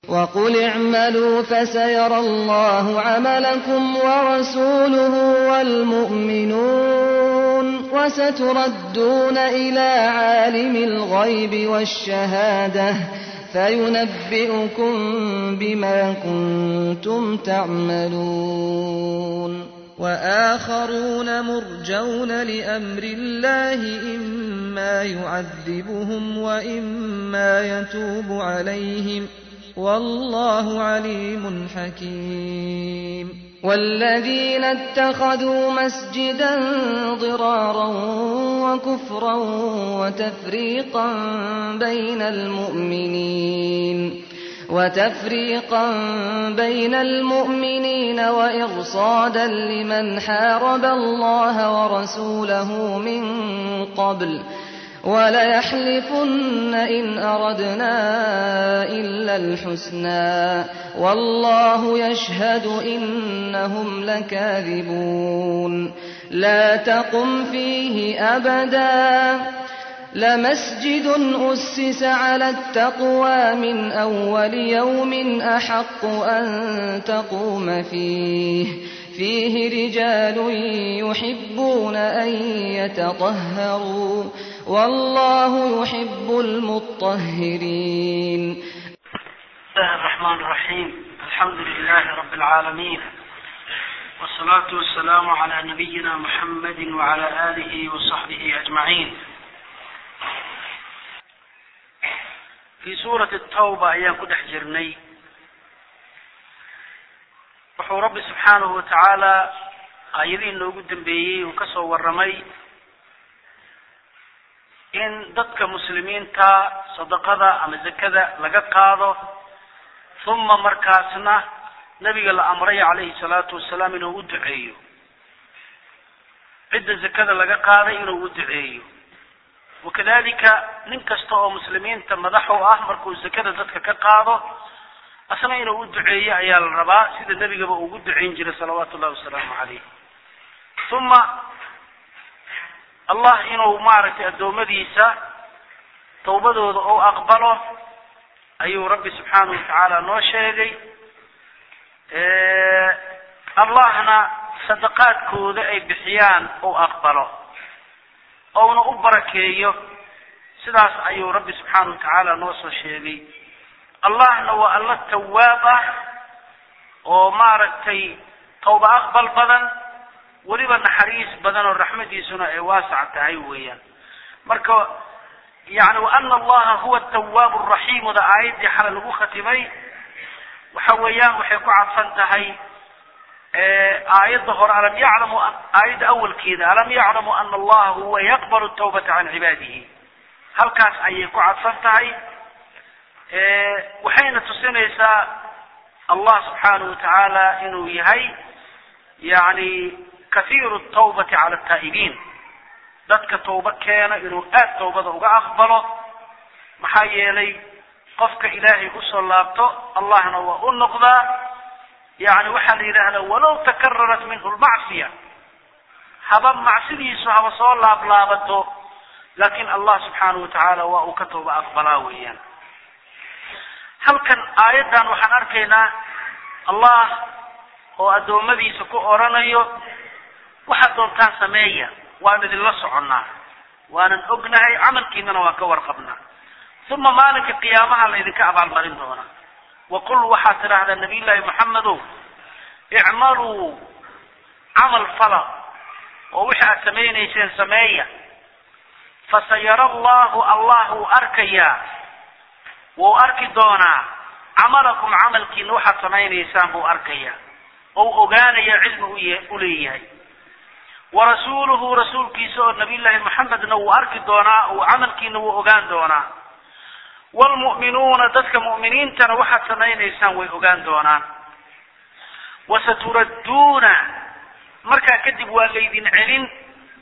وقل اعملوا فسيرى الله عملكم ورسوله والمؤمنون وستردون إلى عالم الغيب والشهادة فينبئكم بما كنتم تعملون وآخرون مرجون لأمر الله إما يعذبهم وإما يتوب عليهم والله عليم حكيم والذين اتخذوا مسجدا ضرارا وكفرا وتفريقا بين المؤمنين وتفريقا بين المؤمنين وإرصادا لمن حارب الله ورسوله من قبل وليحلفن إن أردنا إلا الحسنى والله يشهد إنهم لكاذبون لا تقم فيه أبدا لمسجد أسس على التقوى من أول يوم أحق أن تقوم فيه فيه رجال يحبون أن يتطهروا والله يحب المطهرين بسم الله الرحمن الرحيم الحمد لله رب العالمين والصلاة والسلام على نبينا محمد وعلى آله وصحبه أجمعين في سورة التوبة أيام كدح جرني wuxuu rabbi subxaanahu watacaala aayadihii noogu dambeeyey uu kasoo warramay in dadka muslimiinta sadaqada ama zakada laga qaado uma markaasna nabiga la amray calayhi salaatu wasalaam inuu u duceeyo cidda zakada laga qaaday inuu u duceeyo wakadalika nin kasta oo muslimiinta madax u ah markuu zakada dadka ka qaado asna inuu u duceeyo ayaa la rabaa sida nebigaba ugu ducayn jiray salawaatu ullahi wasalaamu calayh uma allah inuu maaragtay addoommadiisa tawbadooda ou aqbalo ayuu rabbi subxaanahu watacaala noo sheegay allahna sadaqaadkooda ay bixiyaan ou aqbalo ouna u barakeeyo sidaas ayuu rabbi subxaanahu watacaala noo soo sheegay allahna waa alla tawaab ah oo maaragtay tawba aqbal badan weliba naxariis badan oo raxmadiisuna ay waasac tahay weeyaan marka yani waana allaha huwa tawaab raxiimuda aayaddii xalay lagu khatimay waxa weeyaan waxay ku cadfan tahay aayadda hore alam yaclamu aayadda awalkeeda alam yaclamu ana allaha huwa yaqbalu tawbata can cibaadihi halkaas ayay ku cadfan tahay waxayna tusinaysaa allah subxaanahu watacaala inuu yahay yani kathiiru tawbati cala ataa'ibiin dadka tawba keena inuu aad tawbada uga aqbalo maxaa yeelay qofka ilaahay usoo laabto allahna waa u noqdaa yani waxaa la yidhaahdaa walow takararat minhu lmacsiya haba macsidiisu haba soo laablaabato laakin allah subxaanahu watacaala waa uu ka tawba aqbalaa weeyaan halkan aayaddan waxaan arkaynaa allah oo addoommadiisa ku oranayo waxaad doontaan sameeya waan idinla soconnaa waanan ognahay camalkiinana waan ka warqabnaa uma maalinka qiyaamaha laydinka abaalmarin doonaa waqul waxaad tidhaahdaa nabiy llaahi maxamedow icmaluu camal fala oo wixii aad samaynayseen sameeya fasayara allahu allah wuu arkayaa wuu arki doonaa camalakum camalkiina waxaad samaynaysaan buu arkayaa ou ogaanaya cilmi u leeyahay warasuuluhu rasuulkiisa oo nabiy llaahi maxamedna wuu arki doonaa uu camalkiina wuu ogaan doonaa waalmu'minuuna dadka mu'miniintana waxaad samaynaysaan way ogaan doonaan wasaturadduuna markaa kadib waa laydin celin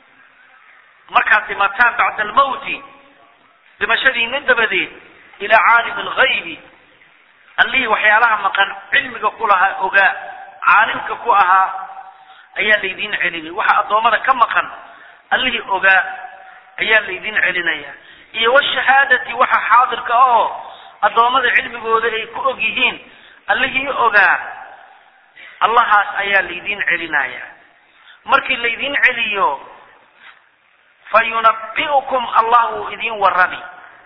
markaad dhimataan bacda almawti dhimashadiina dabadeed ilaa caalim alghaybi allihii waxyaalaha maqan cilmiga ku lahaa ogaa caalimka ku ahaa ayaa laydin celinay waxa addoommada ka maqan allihii ogaa ayaa laydin celinaya iyo washahaadati waxa xaadirka oo addoommada cilmigooda ay ku og yihiin allihii ogaa allahaas ayaa laydin celinaya markii laydin celiyo fa yunabi'ukum allah wuu idin warrami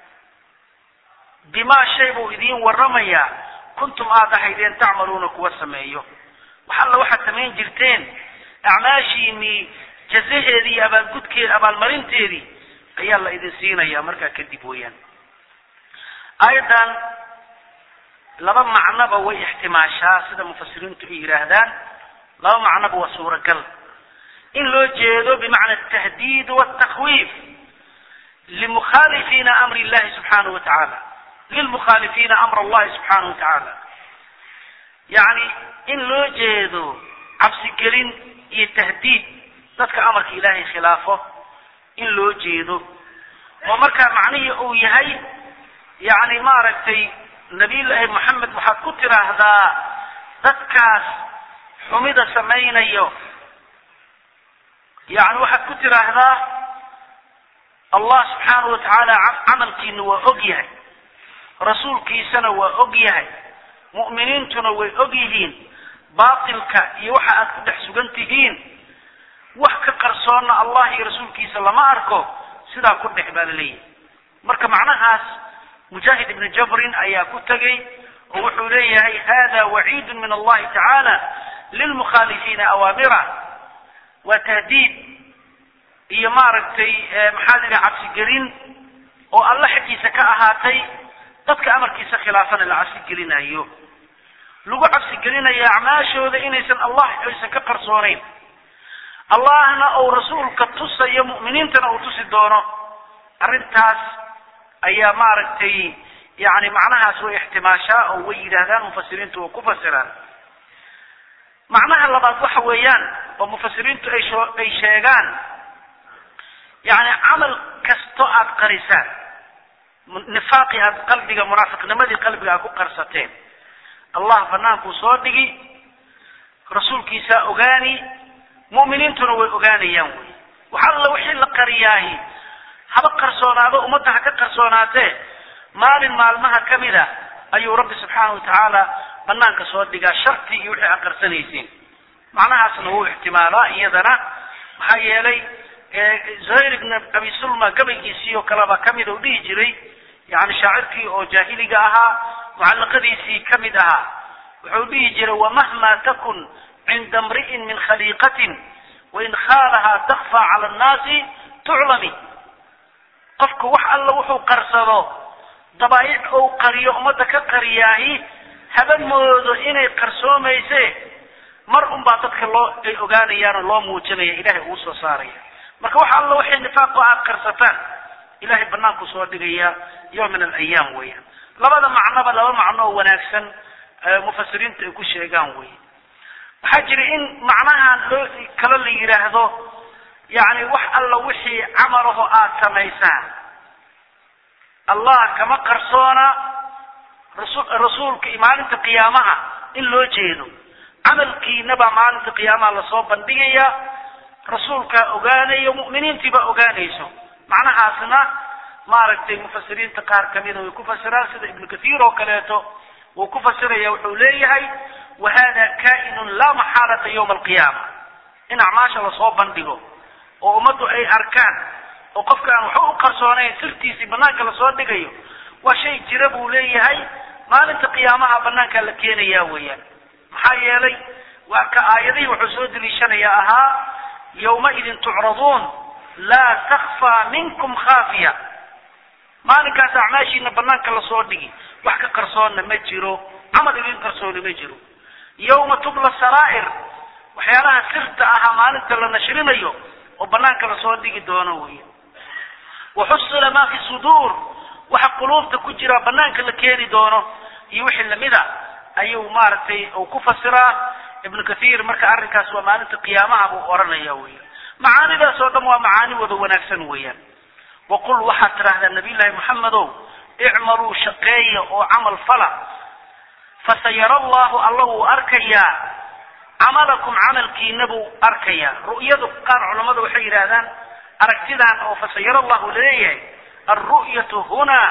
bimaa shay buu idin warramayaa kuntum aad ahaydeen tacmaluuna kuwa sameeyo wax alla waxaad samayn jirteen acmaashiinii jazaheedii iyo abaalgudkeed abaalmarinteedii ayaa la idin siinaya markaa kadib weeyaan aayaddan laba macnoba way ixtimaashaa sida mufasiriintu ay yidhaahdaan laba macnoba waa suuragal in loo jeedo bimacna atahdiid waltakwiif limukhaalifiina amri illahi subxaanahu wa tacaala lilmukhaalifiina amr allahi subxaanahu wa tacaala yacni in loo jeedo cabsigelin iyo tahdiid dadka amarka ilaahay khilaafo in loo jeedo oo markaa macnihii uu yahay yacni maaragtay nabiyullaahi moxamed waxaad ku tiraahdaa dadkaas xumida samaynayo yani waxaad ku tiraahdaa allah subxaanahu wa tacaala camalkiina waa og yahay rasuulkiisana waa og yahay mu'miniintuna way og yihiin baatilka iyo waxa aad ku dhex sugan tihiin wax ka qarsoonna allah iyo rasuulkiisa lama arko sidaa ku dhex baa la leeyahay marka macnahaas mujaahid ibnu jabrin ayaa ku tegey oo wuxuu leeyahay hada waciidun min allahi tacaala lilmukhaalifiina awaamira waa tahdiid iyo maaragtay maxaa la yidhaha cabsigelin oo alla xaggiisa ka ahaatay dadka amarkiisa khilaafana la cabsigelinayo lagu cabsigelinayo acmaashooda inaysan allah aysan ka qarsoonayn allahna uu rasuulka tusayo mu'miniintana uu tusi doono arrintaas ayaa maaragtay yani macnahaas way ixtimaashaa oo way yidhaahdaan mufasiriintu way ku fasiraan macnaha labaad waxa weeyaan oo mufasiriintu ay sho ay sheegaan yani camal kasto aad qarisaan nifaaqii aad qalbiga munaafiqnimadii qalbiga aad ku qarsateen allah banaankuu soo dhigi rasuulkiisaa ogaani mu'miniintuna way ogaanayaan wey wax alla wixii la qariyaahi haba qarsoonaado ummadda ha ka qarsoonaatee maalin maalmaha ka mid a ayuu rabbi subxaanahu watacaala banaanka soo dhigaa shartii iyo wixii aad qarsanaysiin macnahaasna wuu ixtimaalaa iyadana maxaa yeelay zuhayr ibn abi sulma gabaygiisii oo kaleba kamid u dhihi jiray yani shaacirkii oo jaahiliga ahaa mucallaqadiisii kamid ahaa wuxuu dhihi jiray wamahma takun cinda mri'in min khaliiqatin wain khaalahaa takfa cala annaasi tuclami qofku wax alla wuxuu qarsado dabaa'ic ou qariyo ummadda ka qariyaahi haba moodo inay qarsoomayse mar unbaa dadka loo ay ogaanayaan oo loo muujinaya ilahay uu soo saaraya marka wax alla waxay nifaaqo aad qarsataan ilahay banaanku soo dhigaya yowm min alayaam weeyaan labada macnoba laba macno oo wanaagsan mufasiriintu ay ku sheegaan wey waxaa jira in macnahan loo kalo la yidhaahdo yani wax alla wixii camalaho aad samaysaan allah kama qarsoona rasu rasuulka iyo maalinta qiyaamaha in loo jeedo camalkiina baa maalinta qiyaamaha lasoo bandhigaya rasuulkaa ogaanayo mu'miniintiibaa ogaanayso macnahaasna maaragtay mufasiriinta qaar kamida way ku fasiraan sida ibnu kathiir oo kaleeto wuu ku fasiraya wuxuu leeyahay wa hada kaa'inun laa maxaalata yawma alqiyaama in acmaasha lasoo bandhigo oo ummaddu ay arkaan oo qofka aan waxba u qarsoonayn sirtiisii banaanka lasoo dhigayo waa shay jira buu leeyahay maalinta qiyaamaha banaankaa la keenaya weeyaan maxaa yeelay waa ka aayadihii wuxuu soo deliishanayaa ahaa yawmaidin tucraduun laa takfaa minkum khaafiya maalinkaas acmaashiina banaanka lasoo dhigi wax ka qarsoonna ma jiro camal idin qarsooni ma jiro yawma tubla saraa'ir waxyaalaha sirta ahaa maalinta la nashrinayo oo banaanka lasoo dhigi doono weya waxusila maa fi suduur waxa quluubta ku jira banaanka la keeni doono iyo wixii lamida ayuu maaragtay uu ku fasiraa ibnu kathiir marka arrinkaas waa maalinta qiyaamaha buu oranaya weya macaanidaas oo dhan waa macaani wada wanaagsan weeyaan waqul waxaad tidhaahdaa nabiy llaahi maxamedow icmaluu shaqeeya oo camal fala fasayara allahu alla wuu arkayaa camalakum camalkiina buu arkayaa ru'yadu qaar culammada waxay yidhaahdaan aragtidan oo fasayara allahu laleeyahay alru'yatu huna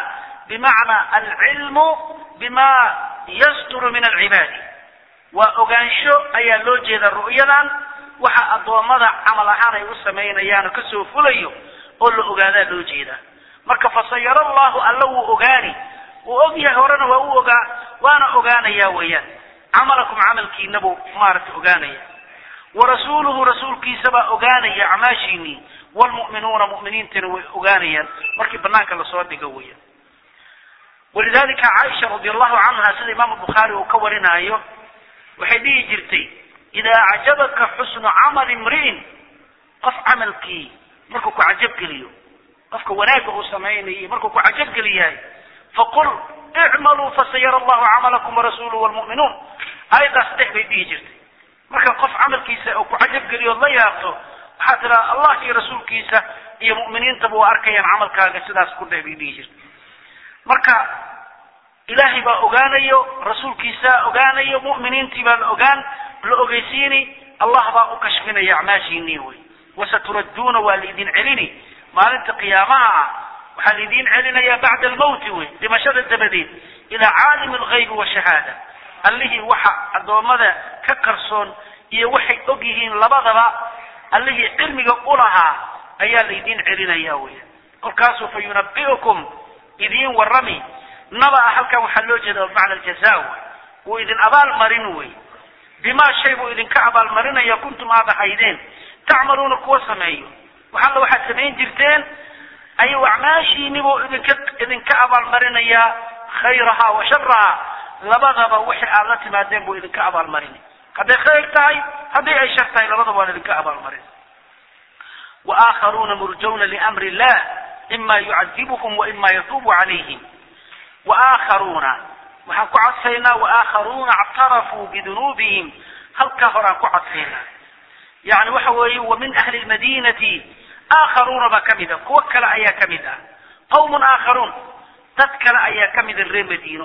bimacnaa alcilmu bima yasduru min alcibaadi waa ogaansho ayaa loo jeeda ru'yadan waxa addoommada camal ahaan ay u samaynayaan oo kasoo fulayo oo la ogaadaa loo jeedaa marka fasayara allahu alla wuu ogaani wuu og yahay horena waa u ogaa waana ogaanayaa weeyaan camalakum camalkiina buu maaragtay ogaanaya warasuuluhu rasuulkiisabaa ogaanaya acmaashiinii wlmu'minuuna mu'miniintana way ogaanayaan markii banaanka lasoo dhigo weeyaan walidalika caaisha radi allahu canha sida imaamu bukhaari uu ka warinaayo waxay dhihi jirtay idaa acjabaka xusnu camali imri'in qof camalkii markuu ku cajabgeliyo qofka wanaagga uu samaynayo markuu ku cajabgeliyahay faqul icmaluu fasayara allahu camalakum warasuuluhu wlmu'minuun aayaddaas dhex bay dhihi jirtay marka qof camalkiisa oo ku cajabgeliyo la yaabto waxaa tiraa allah iyo rasuulkiisa iyo mu'miniintaba waa arkayaan camalkaaga sidaas ku dheh bay dhihi jirtay marka ilaahay baa ogaanayo rasuulkiisaa ogaanayo mu'miniintii baa la ogaan la ogeysiini allah baa u kashfinaya acmaashiinii wey wasaturadduuna waa laidin celini maalinta qiyaamaha ah waxaa laidin celinayaa bacda almawti wey dhimashada dabadeed ilaa caalimi alghaybi washahaada allihii waxa addoommada ka qarsoon iyo waxay og yihiin labadaba allihii cilmiga u lahaa ayaa laydin celinaya weya kolkaasuu fa yunabi'ukum idiin warrami naba-a halkan waxaa loo jeeda bimacna aljaza wey wuu idin abaalmarin wey bimaa shay buu idinka abaalmarinaya kuntum aad ahaydeen tacmaluuna kuwa sameeyo wax alla waxaad samayn jirteen ayuu acmaashiini buu idinka idinka abaalmarinayaa khayraha wa sharaha labadaba wixii aad la timaadeen buu idinka abaalmarinay hadday khayr tahay haddii ay shar tahay labadaba waan idinka abaalmarin waakharuuna murjawna liamri illah ima yucadibuhum wa ima yatuubu calayhim waakharuuna waxaan ku cadfaynaa waakharuuna actarafuu bidunuubihim halkaa horaan ku cadfaynaa yani waxa weeye wa min ahli lmadinati aakharuuna baa kamid a kuwo kale ayaa kamid ah qawmun aakharuun dad kale ayaa kamid a reer madiino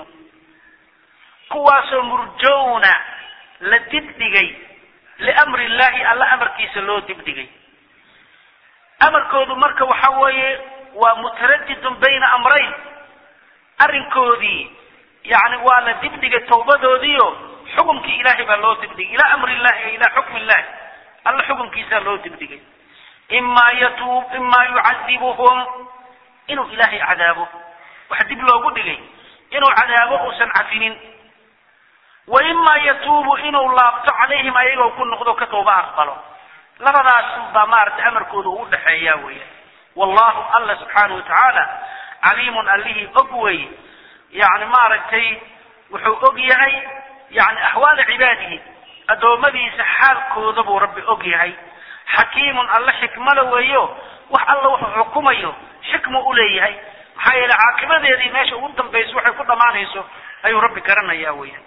kuwaasoo murjowna la dibdhigay liamri illahi alla amarkiisa loo dibdhigay amarkoodu marka waxa weeye waa mutaradidun bayna amrayn arrinkoodii yani waa la dibdhigay tawbadoodiio xukumkii ilaahay baa loo dibdhigay ilaa amri illahi ilaa xukmi illahi alla xukumkiisaa loo dibdhigay imaa yatuub imaa yucadibuhum inuu ilaahay cadaabo waxa dib loogu dhigay inuu cadaabo uusan cafinin wa imaa yatuubu inuu laabto calayhim ayagoo ku noqdo ka tooba aqbalo labadaas baa maaragtay amarkooda uu udhaxeeya weya wallahu alla subxaanahu watacaala caliimun allihii og wey yani maaragtay wuxuu og yahay yani axwaala cibaadihi addoommadiisa xaalkooda buu rabbi og yahay xakiimun alle xikmada weeyo wax alla wuxuu xukumayo xikmu uleeyahay maxaa yeele caaqibadeedii meesha ugu dambayso waxay ku dhammaanayso ayuu rabbi garanaya weya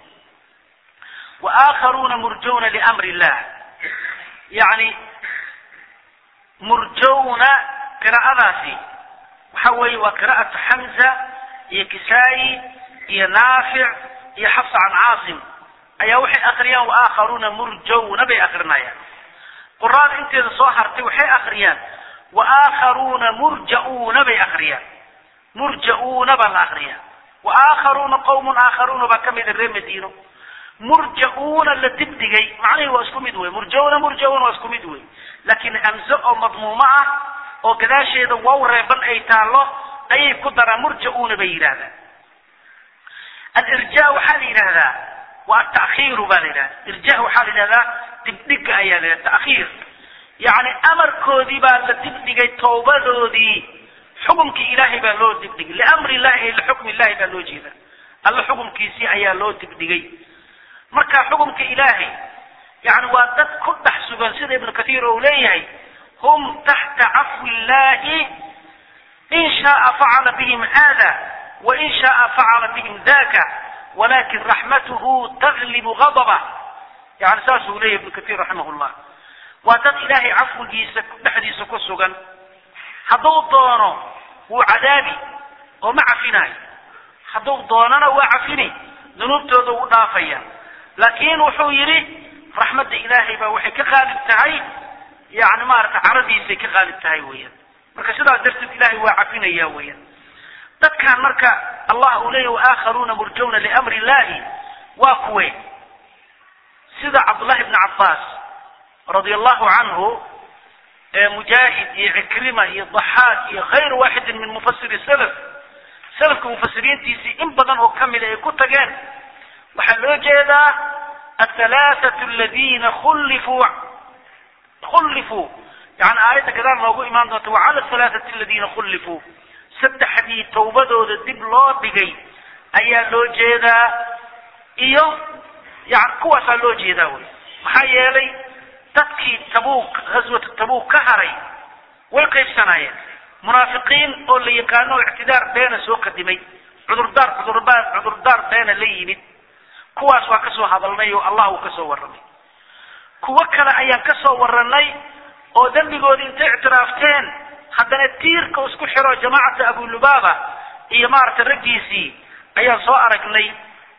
waakharuuna murjawna liamri illah yani murjawna qiraa'adaasi waxa weeye waa qiraa'atu xamza iyo kisaayi iyo naafic iyo xafsa can caasim ayaa waxay akriyaan waakharuuna murjawna bay akrinayaan quraada inteeda soo hartay waxay akriyaan waakharuuna murja'uuna bay akriyaan murja'uuna baa la akriyaa waakharuuna qawmun aakharuuna baa kamid a reer madiino murja'uuna la dibdhigay macnihii waa isku mid wey murja'uuna murja'uuna waa isku mid wey laakiin hamze oo madmuumo ah oo gadaasheeda wow reeban ay taallo ayay ku daraan murja'uuna bay yidhahdaan alirja waxaa la yidhahdaa waa atakhiiru baa la yidhahda irja waxaa la yidhahdaa dibdhiga ayaa la yidhahda takhiir yacni amarkoodii baa la dibdhigay tawbadoodii xukumkii ilaahay baa loo dibdhigay liamri illahi ay lixukmi illahi baa loo jeeda alla xukumkiisii ayaa loo dibdhigay marka xukumka ilaahay yani waa dad ku dhex sugan sida ibnu kathiir uu leeyahay hum taxta cafwi illahi in shaaa facala bihim hada wain shaaa facala bihim daka walakin raxmatuhu taglibu gadabah yani saasuu leeyahy ibnu kathiir raximah llah waa dad ilaahay cafwigiisa dhexdiisa ku sugan hadduu doono wuu cadaabi oo ma cafinayo hadduu doonana waa cafini dunuubtooda u dhaafaya laakin wuxuu yidhi raxmadda ilaahay baa waxay ka qaalib tahay yani maarata caradiisay ka qaalib tahay weeyaan marka sidaas darteed ilahay waa cafinaya weeyaan dadkan marka allah uu leeyahy waakharuuna murjawna liamri illahi waa kuwe sida cabdullahi bni cabbaas radia allahu canhu mujaahid iyo cikrima iyo daxaak iyo khayru waaxidin min mufasiri salaf salafka mufasiriintiisii in badan oo kamida ay ku tageen waxaa loo jeedaa athalaathatu aladiina khullifuu khullifuu yani aayadda gadaal noogu imaan doonta wacala athalaathati aladiina khullifuu saddexdii tawbadooda dib loo dhigay ayaa loo jeedaa iyo yani kuwaasaa loo jeedaa wey maxaa yeelay dadkii tabuuk ghaswata tabuuk ka haray way qaybsanaayeen munaafiqiin oo la yaqaano oo ictidaar beena soo kadimay cudurdaar cudurdaar cudurdaar beena la yimid kuwaas waa kasoo hadalnay oo allah uu kasoo warramay kuwo kale ayaan kasoo warranay oo dembigoodii intay ictiraafteen haddana tiirka isku xiro jamaacata abulubaaba iyo maaragtay raggiisii ayaan soo aragnay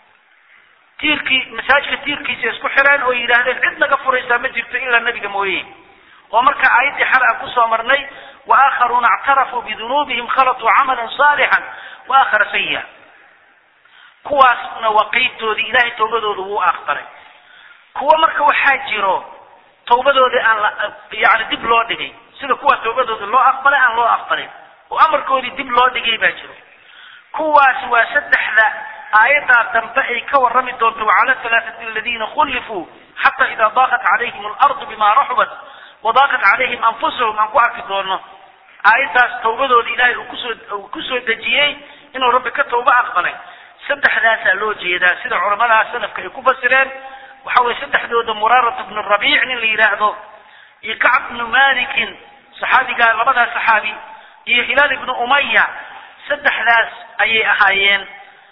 tiirkii masaajidka tiirkiisa isku xireen oo yidhaahdeen cid naga furaysaa ma jirto ilaa nebiga mooye oo marka aayaddii xal aan kusoo marnay waakharuuna اctarafuu bidunuubihim khalatuu camala صaalixan waakhara sayi'a kuwaasna waa qeybtoodii ilahay tawbadooda wuu aqbalay kuwa marka waxaa jiro tawbadoodii aan la yani dib loo dhigay sida kuwa tawbadooda loo aqbalay aan loo aqbalin oo amarkoodii dib loo dhigay baa jiro kuwaasi waa saddexda aayaddaa dambe ay ka warrami doonto wacala halaaثati aladiina khullifuu xata ida daaqat calayhim alardu bima raxubat wadaaqat calayhim anfusahum aan ku arki doono aayaddaas tawbadooda ilaahay uu kusoo uu kusoo dejiyey inuu rabbi ka tawba aqbalay saddexdaasaa loo jeedaa sida culamadaha salafka ay ku fasireen waxa weye saddexdooda muraarat bnu rabiic nin la yidhaahdo iyo kacb bnu malikin saxaabigaa labadaa saxaabi iyo hilaal ibnu umaya saddexdaas ayay ahaayeen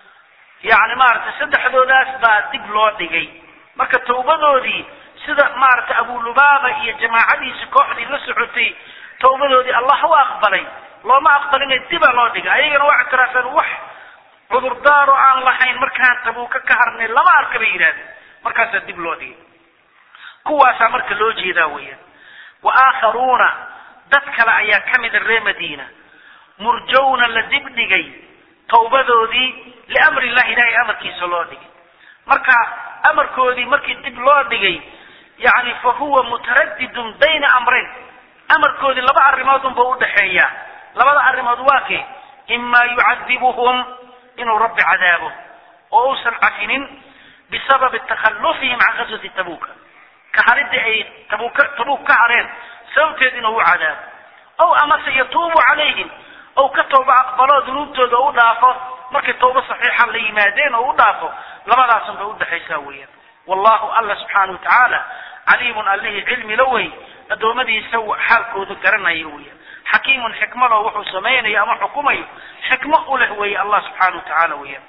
yani maaragtay saddexdoodaas baa dib loo dhigay marka tawbadoodii sida maaragtay abulubaaba iyo jamaacadiisi kooxdii la socotay tawbadoodii allah u aqbalay looma aqbalina dibaa loo dhigay ayagana waa ictiraafeen wax cudurdaaro aan lahayn markaan tabuuka ka harnay lama arka bay yidhahdeen markaasaa dib loo dhigay kuwaasaa marka loo jeedaa weeyaan wa aakharuuna dad kale ayaa ka mida reer madiina murjawna la dib dhigay tawbadoodii liamri illahi ilahay amarkiisa loo dhigay marka amarkoodii markii dib loo dhigay yani fa huwa mutaradidun bayna amrayn amarkoodii laba arrimood unba udhaxeeya labada arrimood waa kee ima yucadibuhum inuu rabbi cadaabo oo uusan cafinin bisababi takhallufihim can ghaswati tabuuka ka haridii ay tabuuka tabuuk ka hareen sababteed inuu u cadaabo ow amase yatuubu calayhim ow ka tawba aqbalo dunuubtooda u dhaafo markay tawba saxiixa la yimaadeen oo u dhaafo labadaasun bay udhexaysaa weeyaan wallahu alla subxaana watacaala caliimun allihii cilmi la wey addoommadiisa xaalkooda garanaya weeyaan xakiimun xikmado wuxuu samaynayo ama xukumayo xikmo u leh weeye allah subxaana watacaala weeyaan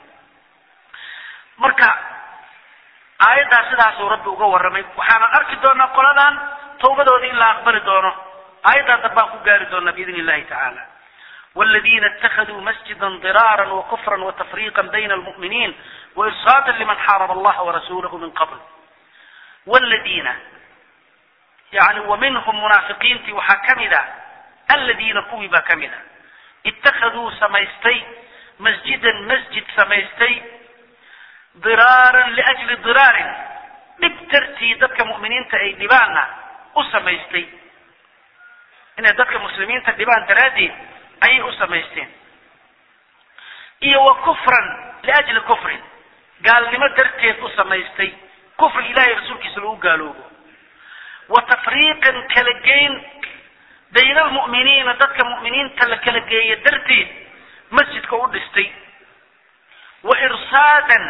marka aayaddaa sidaasuu rabbi uga warramay waxaanan arki doonaa qoladan tawbadooda in la aqbali doono aayaddaa dambaan ku gaari doonaa biidn illahi tacaala والذين اتخذوا مسجدا ضرارا وكفرا وتفريقا بين المؤمنين وإرصادا لمن حارب الله ورسوله من قبل والذين يعني ومنهم منافقين في وحكمدا الذين كوبا كمدا اتخذوا سميستي مسجدا مسجد سميستي ضرارا لأجل ضرار dhibtartii dadka mu'miniinta ay dhibaanna u samaystay inay dadka muslimiinta dhibaan daraaddeed ayay u samaysteen iyo wa kufran liajli kufrin gaalnimo darteed u samaystay kufri ilahay rasuulkiisa lagu gaaloobo wa tafriiqan kala geyn bayna almu'miniina dadka mu'miniinta la kala geeya darteed masjidka u dhistay wa irsaadan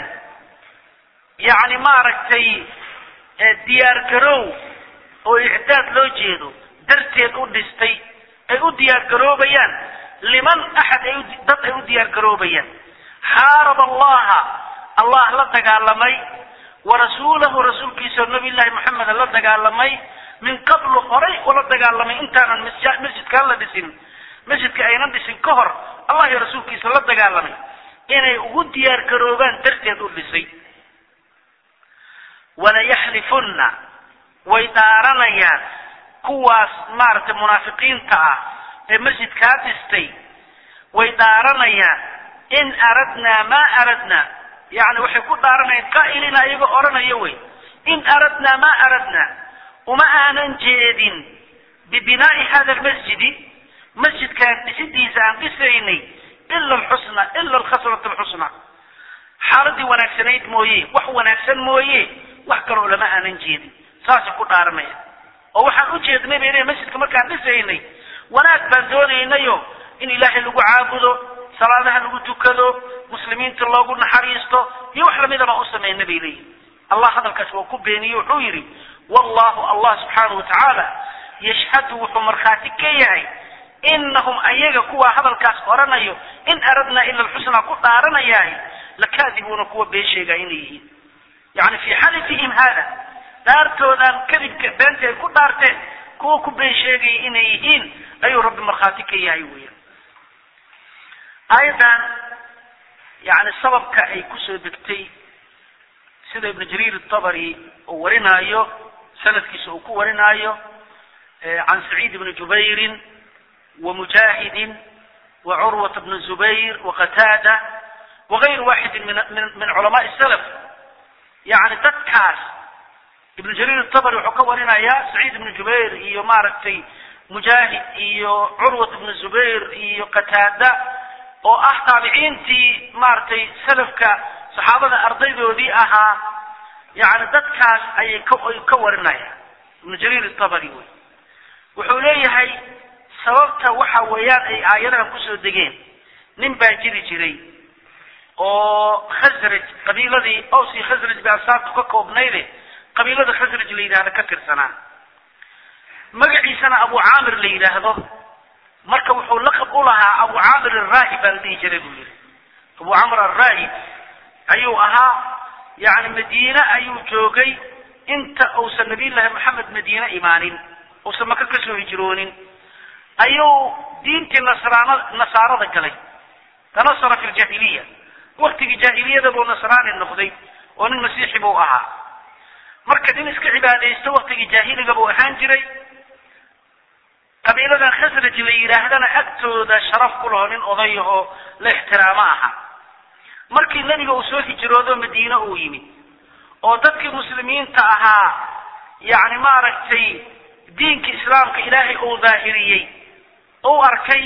yacni maaragtay diyaar garow oo icdaad loo jeedo darteed u dhistay ay u diyaar garoobayaan liman axad ay dad ay u diyaar garoobayaan xaaraba allaha allah la dagaalamay wa rasuulahu rasuulkiisa nabi llahi maxameda la dagaalamay min qablu horay ula dagaalamay intaanan masjidkaan la dhisin masjidka aynan dhisin ka hor allah iyo rasuulkiisa la dagaalamay inay ugu diyaar garoobaan darteed u dhisay walayaxlifunna way dhaaranayaan kuwaas maaragtay munaafiqiinta ah ee masjidkaa dhistay way dhaaranayaan in aradnaa maa aradnaa yani waxay ku dhaaranayaan qaa'ilina iyagoo odhanaya wey in aradnaa maa aradnaa uma aanan jeedin bibinaa'i hada almasjidi masjidkaan dhisidiisa aan dhisaynay ila alxusna ila alkhasrata alxusna xaaladii wanaagsanayd mooye wax wanaagsan mooye wax kaloo lama aanan jeedin saasay ku dhaaranaya oo waxaan u jeednay bay leeyihin masjidka markaan dhisaynay wanaag baan doonaynayo in ilaahay lagu caabudo salaadaha lagu tukado muslimiinta loogu naxariisto iyo wax lamida baan u samayna bay leeyihin allah hadalkaas waa ku beeniye wuxuu yidhi wallahu allah subxaanahu watacaala yashhadu wuxuu markhaati ka yahay inahum ayaga kuwaa hadalkaas oranayo in aradnaa ila alxusnaa ku dhaaranayahay lakaadibuuna kuwa been sheegaa inay yihiin yani fii xalifihim haada dhaartoodan kadibka beenta ay ku dhaarteen kuwa ku been sheegaya inay yihiin ayuu rabbi markhaati ka yahay weya aayadan yani sababka ay kusoo degtay sida ibnu jariir atabari uu warinaayo sanadkiisa uu ku warinaayo can saciid ibni jubayrin ومجاهد وعروة بن الزبير وقتادة وغير واحد من, من, من علماء السلف يعني dadkaas ibn jariir الطبري wuxuu ka warinaya سعيid بن jubayr iyo maaragtay mujaahid iyo curwat بن zubayr iyo qataada oo ah taabiciintii maaragtay salafka saxaabada ardaydoodii ahaa yani dadkaas ayay ka ka warinaya ibn jariir الطبري wey wuxuu leeyahay sababta waxa weeyaan ay aayadahan kusoo degeen nin baa jiri jiray oo khasraj qabiiladii awsi khasraj ba ansaartu ka koobnayde qabiilada khasraj la yidhahdo ka tirsanaa magaciisana abu caamir la yidhaahdo marka wuxuu laqab u lahaa abu caamir araahib baa la dhihi jiray buu yihi abu camr araahib ayuu ahaa yani madiine ayuu joogay inta uusan nabiyullaahi maxamed madiine imaanin uusan maka kasoo hijroonin ayuu diintii nasraana nasaarada galay tanasara fi ljahiliya waktigii jaahiliyada buu nasraani noqday oo nin masiixi buu ahaa marka nin iska cibaadaysto waktigii jaahiliga buu ahaan jiray qabiiladan khasraj la yidhaahdana agtooda sharaf ku laho nin odayahoo la ixtiraamo aha markii nebiga uu soo hijroodo madiine uu yimid oo dadkii muslimiinta ahaa yani maaragtay diinka islaamka ilaahay uu daahiriyey u arkay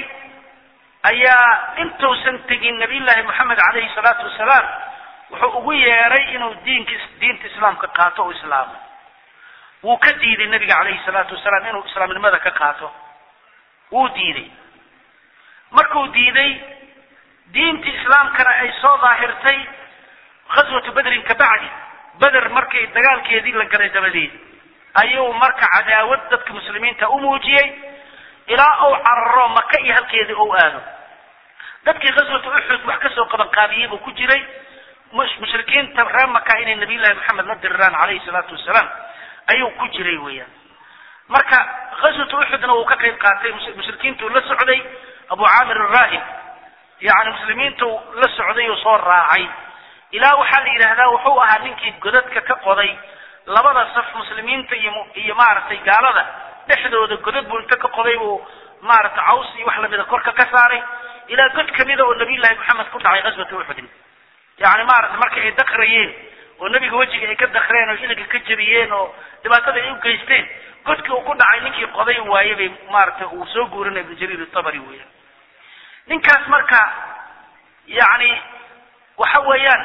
ayaa intuusan tegin nabiyullaahi moxamed calayhi salaatu wasalaam wuxuu ugu yeeray inuu diinka diinta islaamka qaato o islaamo wuu ka diiday nabiga calayhi salaatu wasalaam inuu islaamnimada ka qaato wuu diiday markuu diiday diintii islaamkana ay soo daahirtay ghaswatu bedrin ka bacdi beder markay dagaalkeedii la galay dabadeed ayuu marka cadaawad dadka muslimiinta u muujiyey ilaa uu cararo maka iyo halkeedii ou aado dadkii ghaswatu uxud wax kasoo qaban qaabiyey buu ku jiray mushrikiinta reer maka inay nabiyullahi maxamed la diriraan calayhi salaatu wasalaam ayuu ku jiray weeyaan marka ghaswatu uxudna wuu ka qayb qaatay mushrikiintuu la socday abu caamir araahib yani muslimiintu la socday oo soo raacay ilaa waxaa la yidhaahdaa wuxuu ahaa ninkii godadka ka qoday labada saf muslimiinta iyo iyo maaragtay gaalada dhexdooda godad buu inta ka qoday buu maaragtay caws iyo wax lamida korka ka saaray ilaa god kamida oo nabiyullaahi maxamed ku dhacay ghaswatu uxudin yani maaragtay marka ay dakrayeen oo nebiga wejiga ay ka dakreen oo iliga ka jebiyeen oo dhibaatada ay u geysteen godkii uu ku dhacay ninkii qoday waaye bay maaragtay uu soo guurinay ibnu jariir itabari weeyaan ninkaas marka yani waxa weeyaan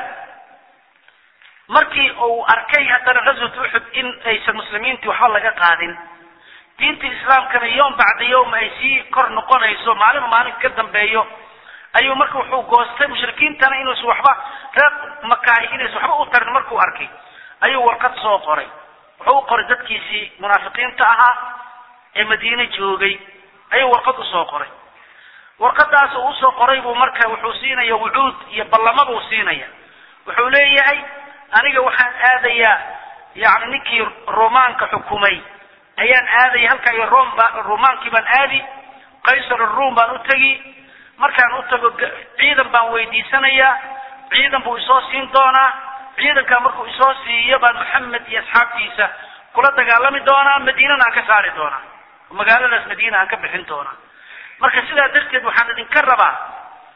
markii uu arkay haddana ghaswatu uxud in aysan muslimiintii waxba laga qaadin diinta islaamkana yowm bacda yowm ay sii kor noqonayso maalinba maalin ka dambeeyo ayuu marka wuxuu goostay mushrikiintana inuusan waxba reer makaahi inaysan waxba u tarin markuu arkay ayuu warqad soo qoray wuxuu u qoray dadkiisii munaafiqiinta ahaa ee madiine joogay ayuu warqad usoo qoray warqadaas uu usoo qoray buu marka wuxuu siinaya wucuud iyo ballamo buu siinaya wuxuu leeyahay aniga waxaan aadayaa yani ninkii romaanka xukumay ayaan aadaya halkaa iyo rom baa romaankii baan aadi qaysar aruum baan u tegi markaan u tago ciidan baan weydiisanayaa ciidan buu isoo siin doonaa ciidankaa markuu isoo siiyo baan maxamed iyo asxaabtiisa kula dagaalami doonaa madiinana aan ka saari doonaa magaaladaas madiina aan ka bixin doonaa marka sidaa darteed waxaan idinka rabaa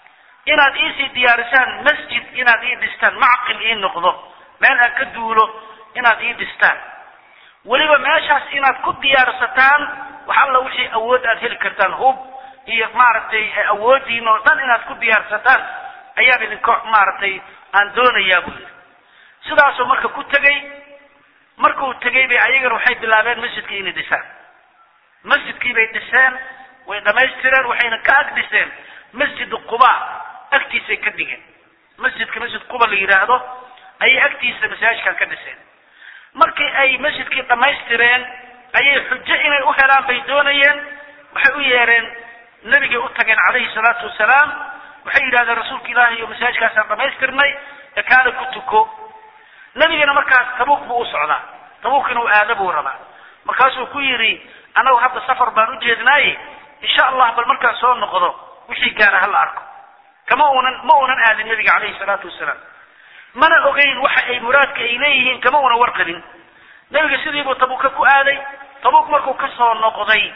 inaad iisii diyaarisaan masjid inaad ii dhistaan macqil ii noqdo meel aan ka duulo inaad ii dhistaan weliba meeshaas inaad ku diyaarsataan wax alla wixii awood aad heli kartaan hub iyo maaragtay awoodiin oo dhan inaad ku diyaarsataan ayaan idinka maaragtay aan doonayaa buu yidhi sidaasuu marka ku tegey markuu tegey bay ayagana waxay bilaabeen masjidkii inay dhisaan masjidkii bay dhiseen way dhamaystireen waxayna ka ag dhiseen masjid quba agtiisay ka dhigeen masjidka masjid quba la yidhaahdo ayay agtiisa masaajidkan ka dhiseen markii ay masjidkii dhammaystireen ayay xujo inay u helaan bay doonayeen waxay u yeereen nebigay u tageen calayhi salaatu wasalaam waxay yidhahdeen rasuulka ilaahi iyo masaajidkaasaan dhammaystirnay ee kaale ku tuko nebigana markaas tabuuk buu u socdaa tabuuk inuu aado buu rabaa markaasuu ku yidhi annagu hadda safar baan u jeednaaye insha allah bal markaan soo noqdo wixii gaara hala arko kama uunan ma uunan aadin nebiga calayhi salaatu wasalaam mana ogeyn waxa ay muraadka ay leeyihiin kama una warqabin nebiga sidiibuu tabuuka ku aaday tabuuk markuu ka soo noqday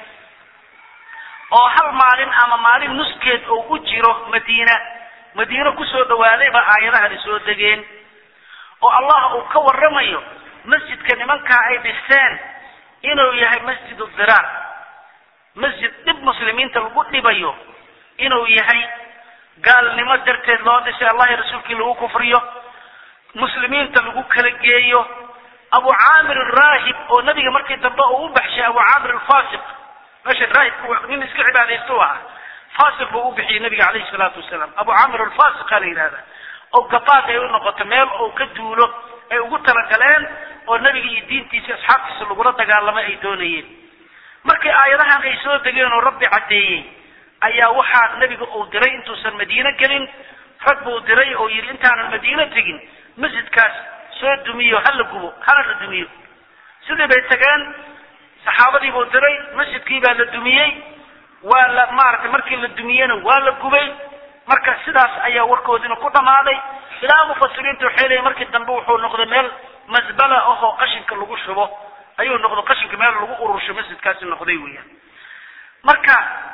oo hal maalin ama maalin nuskeed oo u jiro madiina madiino kusoo dhawaaday baa aayadahani soo degeen oo allah uu ka warramayo masjidka nimankaa ay dhiseen inuu yahay masjid diraar masjid dhib muslimiinta lagu dhibayo inuu yahay gaalnimo darteed loo dhisay allah iyo rasuulkii lagu kufriyo muslimiinta lagu kala geeyo abu caamir araahib oo nabiga markii dambe uu u baxshay abu caamir alfasiq meesha raahibku nin iska cibaadaysta u ahaa fasiq buu u bixiyey nabiga calayhi salaatu wasalaam abu caamir alfasiqa la yidhahda oo gabaad ay u noqoto meel uu ka duulo ay ugu talagaleen oo nabiga iyo diintiisa asxaabtiisa lagula dagaalamay ay doonayeen markii aayadahan ay soo degeen oo rabbi caddeeyey ayaa waxaa nebiga uu diray intuusan madiine gelin rag buu diray oo yidhi intaanan madiine tegin masjidkaas soo dumiyo hala gubo hala la dumiyo sidii bay tageen saxaabadii buu diray masjidkii baa la dumiyey waa la maaragtay markii la dumiyena waa la gubay marka sidaas ayaa warkoodina ku dhammaaday ilaa mufasiriinta waxay leeyiin markii dambe wuxuu noqday meel masbala ahoo qashinka lagu shubo ayuu noqdo qashinka meel lagu urursho masjidkaasi noqday weeyaan marka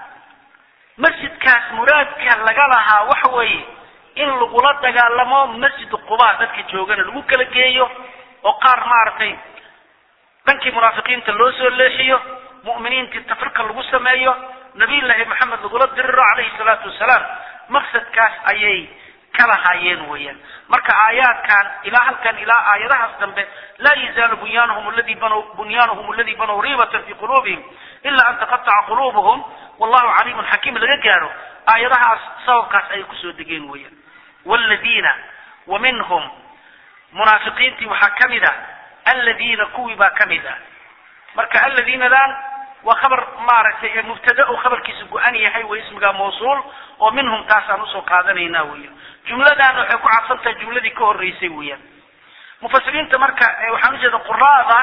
masjidkaas muraadka laga lahaa waxa weeye in lagula dagaalamo masjid quba dadka joogana lagu kala geeyo oo qaar maaragtay dhankii munaafiqiinta loo soo leexiyo mu'miniintii tafrika lagu sameeyo nabiyullaahi maxamed lagula diriro calayhi salaatu wasalaam maqsadkaas ayay ka lahaayeen weeyaan marka aayaadkan ilaa halkan ilaa aayadahaas dambe laa yazaalu bunyaanhum aladi banow bunyaanhum aladi banow riibatan fi quluubihim ila an taqataca quluubuhum wallahu caliimun xakiim laga gaaro aayadahaas sababkaas ayay kusoo degeen weeyaan waaladiina wa minhum munaafiqiintii waxaa ka mid ah aladiina kuwii baa ka mid ah marka aladiinadan waa khabar maaragtay mubtada uu khabarkiisa go-an yahay way ismigaa mawsuul oo minhum taasaan usoo qaadanaynaa weeyaan jumladan waxay ku cadsan tahay jumladii ka horreysay weeyaan mufasiriinta marka waxaan ujeeda quraada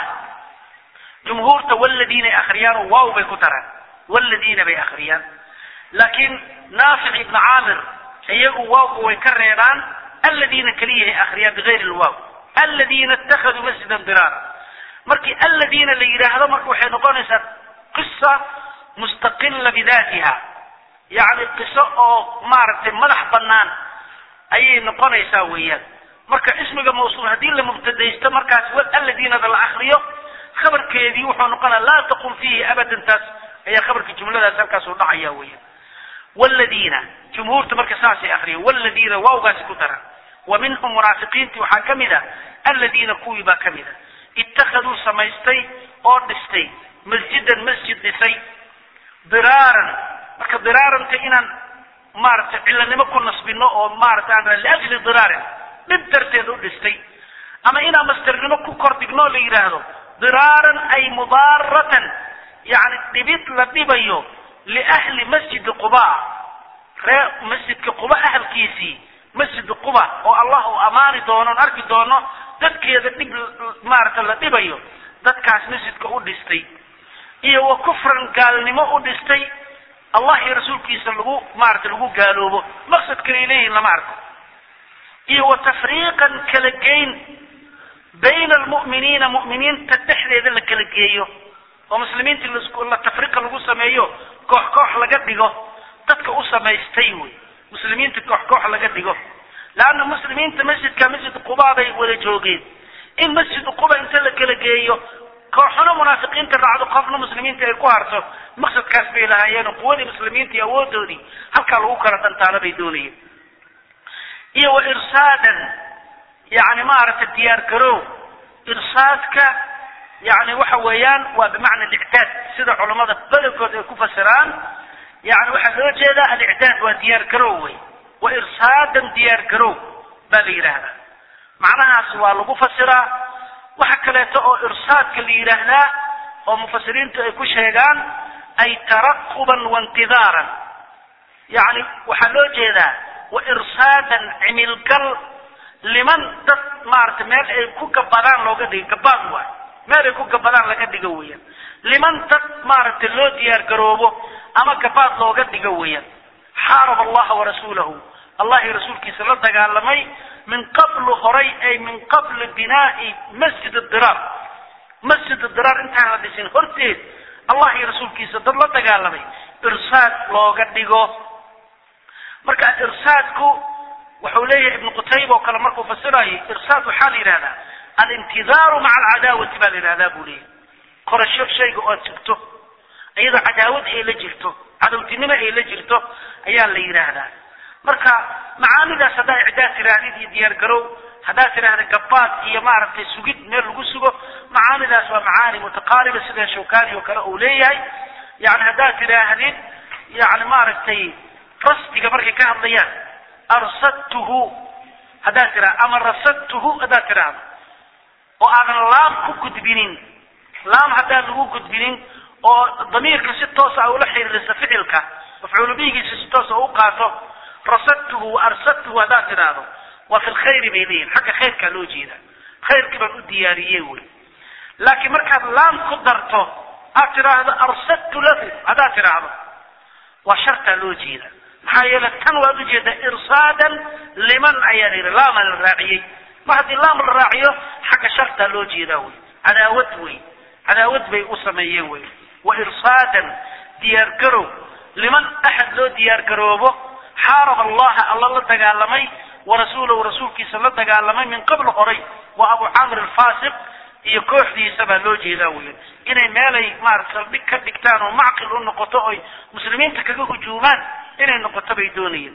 jumhuurta waladiina ay akhriyaan oo waaw bay ku daraan waladiina bay akhriyaan laakiin naafic ibn caamir iyagu waawga way ka reebaan aladiina keliyahay akhriyaan bigayri lwaaw aladiina ittakhaduu masjidan diraara markii aladiina la yidhaahdo marka waxay noqonaysaa qisa mustaqila bidaatiha yacni qiso oo maaragtay madax bannaan ayay noqonaysaa weeyaan marka ismiga mawsuul haddii la mubtadaysto markaas aladiinada la akriyo khabarkeedii wuxuu noqonaya laa taqum fiihi abadan taas ayaa khabarka jumladaas halkaas u dhacaya weeyaan wladiina jumhuurta marka saasay akriya wladiina waawgaasi ku daran wa minhum munaafiqiintii waxaa ka mid a aladiina kuwii baa ka mid a ittakhaduu samaystay oo dhistay masjidan masjid dhisay diraaran marka diraaranta inaan maaragtay cilanimo ku nasbino oo maaragtay aan liajli diraarin dhib darteed u dhistay ama inaan mastarnimo ku kordhigno la yidhaahdo diraaran ay mudaaratan yani dhibid la dhibayo liahli masjidi quba ree masjidka quba ahalkiisii masjid quba oo allah uu amaani doono on arki doono dadkeeda dhib maaragta la dhibayo dadkaas masjidka u dhistay iyo wa kufran gaalnimo u dhistay allah iyo rasuulkiisa lagu maarata lagu gaaloobo maqsad kalay leeyihin lama arko iyo wa tafriiqan kala geyn bayna almu'miniina mu'miniinta dhexdeeda la kala geeyo oo muslimiinta la tafriiqa lagu sameeyo koox koox laga dhigo dadka u samaystay wey muslimiinta koox koox laga dhigo leanna muslimiinta masjidka masjid quba bay wada joogeen in masjid quba inta la kala geeyo kooxna munaafiqiinta raacdo qofna muslimiinta ay ku harto maqsadkaas bay lahaayeen quwadii muslimiinta iyo awoodoodii halkaa lagu kala dhantaano bay doonayeen iyo wa irsaadan yani maaragtay diyaar garow irsaadka yani waxa weeyaan waa bimacna alictaad sida culammada badankood ay ku fasiraan yani waxaa loo jeedaa alictaad waa diyaar garow wey wa irsaadan diyaar garow baa la yidhaahdaa macnahaas waa lagu fasiraa waxa kaleeto oo irsaadka la yidhaahdaa oo mufasiriintu ay ku sheegaan ay taraquban waintidaaran yani waxaa loo jeedaa wa irsaadan cimilgal liman dad maaragtay meel ay ku gabadaan looga dhigo gabaad waay meel ay ku gabadaan laga dhigo weeyaan liman dad maaragtay loo diyaar garoobo ama gabaad looga dhigo weeyaan xaaraba allaha warasuulahu allahi rasuulkiisa la dagaalamay min qablu horay ay min qabli binaa'i masjid diraar masjid diraar intaan la dhisin horteed allah iyo rasuulkiisa dad la dagaalamay irsaad looga dhigo marka irsaadku wuxuu leeyahay ibnu qutayba oo kale markuu fasirayo irsaad waxaa la yidhahdaa alintidaaru maca alcadaawati baa la yidhahdaa buu leeyahay korasho shayga ood sugto iyadoo cadaawad ay la jirto cadowtinimo ay la jirto ayaa la yidhaahdaa marka macaanidaas haddaa icdaad tirahdid iyo diyaar garow haddaad tidhaahda gabaad iyo maaragtay sugid meel lagu sugo macaanidaas waa macaani mutaqaariba sida shawkani oo kale uu leeyahay yani haddaad tidhaahdid yani maaragtay rasdiga markay ka hadlayaan arsadtuhu haddaad tidhahda ama rasadtuhu haddaad tidhaahdo oo aadan laam ku gudbinin laam haddaan lagu gudbinin oo damiirka si toosa ula xiriirisa ficilka mafcuulu bihigiisa si toosa u qaato rasadtuhu wa arsadtuhu haddaad tidhaahdo waa fi lkhayri bay leeyihin xagga khayrkaa loo jeeda khayrkii baan u diyaariyey wey laakiin markaad laam ku darto aad tidhaahdo arsadtu lahu haddaad tidhaahdo waa shartaa loo jeeda maxaa yeele tan waad ujeedaa irsaadan liman ayaa la yidhi laama la raaciyey mar haddii laam la raaciyo xagga shartaa loo jeedaa wey cadaawad wey cadaawad bay u sameeyeen wey wa irsaadan diyaargarow liman axad loo diyaargaroobo xaaraba allaha alla la dagaalamay warasuulahu rasuulkiisa la dagaalamay min qabl horay waa abu camr alfasiq iyo kooxdiisa baa loo jeedaa weyan inay meelay maarata saldhig ka dhigtaan oo macqil u noqoto oy muslimiinta kaga hujuumaan inay noqoto bay doonayeen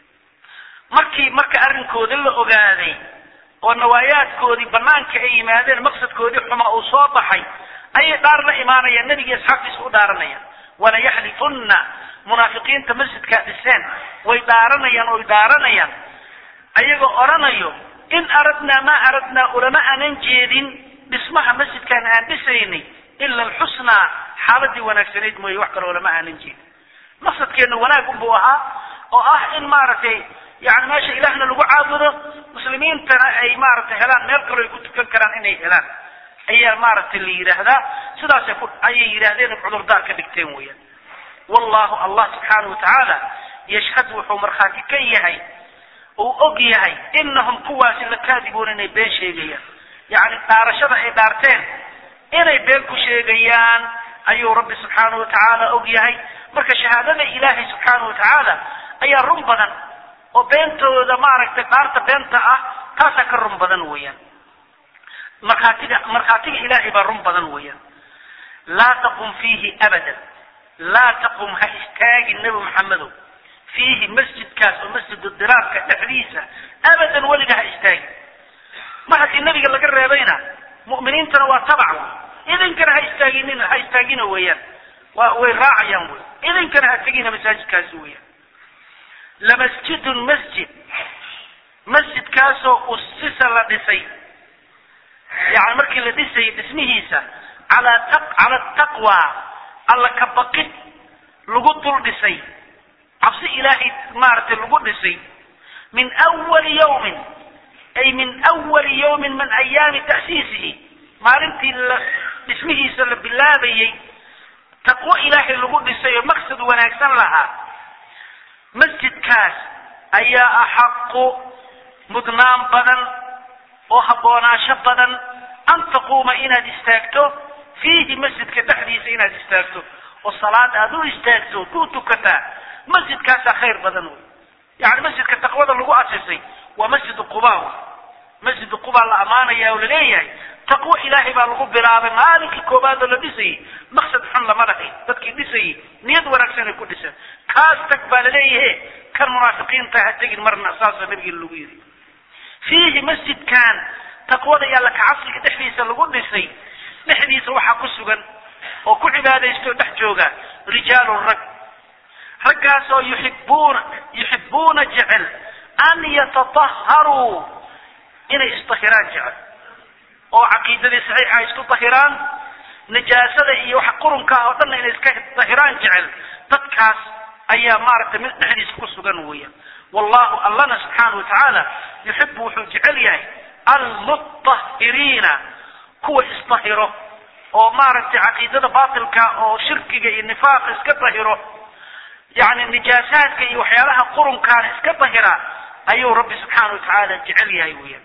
markii marka arrinkooda la ogaaday oo nawaayaadkoodii banaanka ay yimaadeen maqsadkoodii xuma uu soo baxay ayay dhaar la imaanayaan nebigii asxaabtiisa u dhaaranayaan wala yaxlifunna munaafiqiinta masjidkaa dhiseen way dhaaranayaan oy dhaaranayaan ayagoo odhanayo in aradnaa maa aradnaa ulama aanan jeedin dhismaha masjidkaan aan dhisaynay ila alxusnaa xaaladii wanaagsanayd mooye wax kale ulama aanan jeedin maqsadkeenna wanaag unbuu ahaa oo ah in maaragtay yani meesha ilaahna lagu caabudo muslimiintana ay maaragtay helaan meel kaloo ay ku tukan karaan inay helaan ayaa maaragtay la yidhaahdaa sidaasay ku ayay yidhaahdeen cudurdaar ka dhigteen weeyaan wallahu allah subxaanahu watacaala yashhad wuxuu markhaati ka yahay uu og yahay inahum kuwaasi lakaadibuuna inay been sheegayaan yacni dhaarashada ay dhaarteen inay been ku sheegayaan ayuu rabbi subxaanahu watacaala og yahay marka shahaadada ilaahay subxaanahu watacaala ayaa run badan oo beentooda maaragtay dhaarta beenta ah taasaa ka run badan weeyaan markhaatiga markhaatiga ilaahay baa run badan weeyaan laa taqum fiihi abadan laa taqum ha istaagin nebi maxamedow fiihi masjidkaas oo masjidu diraarka dhexdiisa abadan weliga ha istaagin mar haddii nebiga laga reebayna mu'miniintana waa tabac idinkana ha istaaginina ha istaagina weeyaan waa way raacayaan wey idinkana ha tegina masaajidkaasi weeyaan lamasjidun masjid masjidkaasoo usisa la dhisay yani markii la dhisayay dhismihiisa calaa ta cala taqwa alla ka baqid lagu dul dhisay cabsi ilaahay maaragtay lagu dhisay min awali yawmin ay min awali yawmin min ayaami ta'siisihi maalintii la dhismihiisa la bilaabayey taqwo ilaahay lagu dhisay oo maqsad wanaagsan lahaa masjidkaas ayaa axaqu mudnaan badan oo habboonaasho badan an taquuma inaad istaagto fiihi masjidka dhexdiisa inaad istaagto oo salaad aad u istaagto ku tukataa masjidkaasaa khayr badan wey yani masjidka taqwada lagu asisay waa masjidu quba masjidu quba la ammaanaya oo laleeyahay taqwo ilaahay baa lagu bilaabay maalinkii koobaad oo la dhisayay maqsad xun lama lahayn dadkii dhisayay niyad wanaagsan ay ku dhiseen kaas tag baa laleeyahe kan munaafiqiinta ha tegin marna saasa nabiga lagu yidhi fiihi masjidkan taqwada iyo alla kacabsiga dhexdiisa lagu dhisay dhexdiisa waxaa ku sugan oo ku cibaadaysto dhex jooga rijaalun rag raggaasoo yuxibuuna yuxibuuna jecel an yatataharuu inay isdahiraan jecel oo caqiidadii saxiixa ay isku dahiraan najaasada iyo waxa qurunka ah oo dhanna inay iska dahiraan jecel dadkaas ayaa maaragtay mid dhexdiisa ku sugan weeyaan wallahu allana subxaana watacaala yuxibu wuxuu jecel yahay almutahiriina kuwa isdahiro oo maaragtay caqiidada batilka oo shirkiga iyo nifaaqa iska dahiro yani nijaasaadka iyo waxyaalaha qurunkaana iska dahira ayuu rabbi subxaana watacaala jecel yahay weeyaan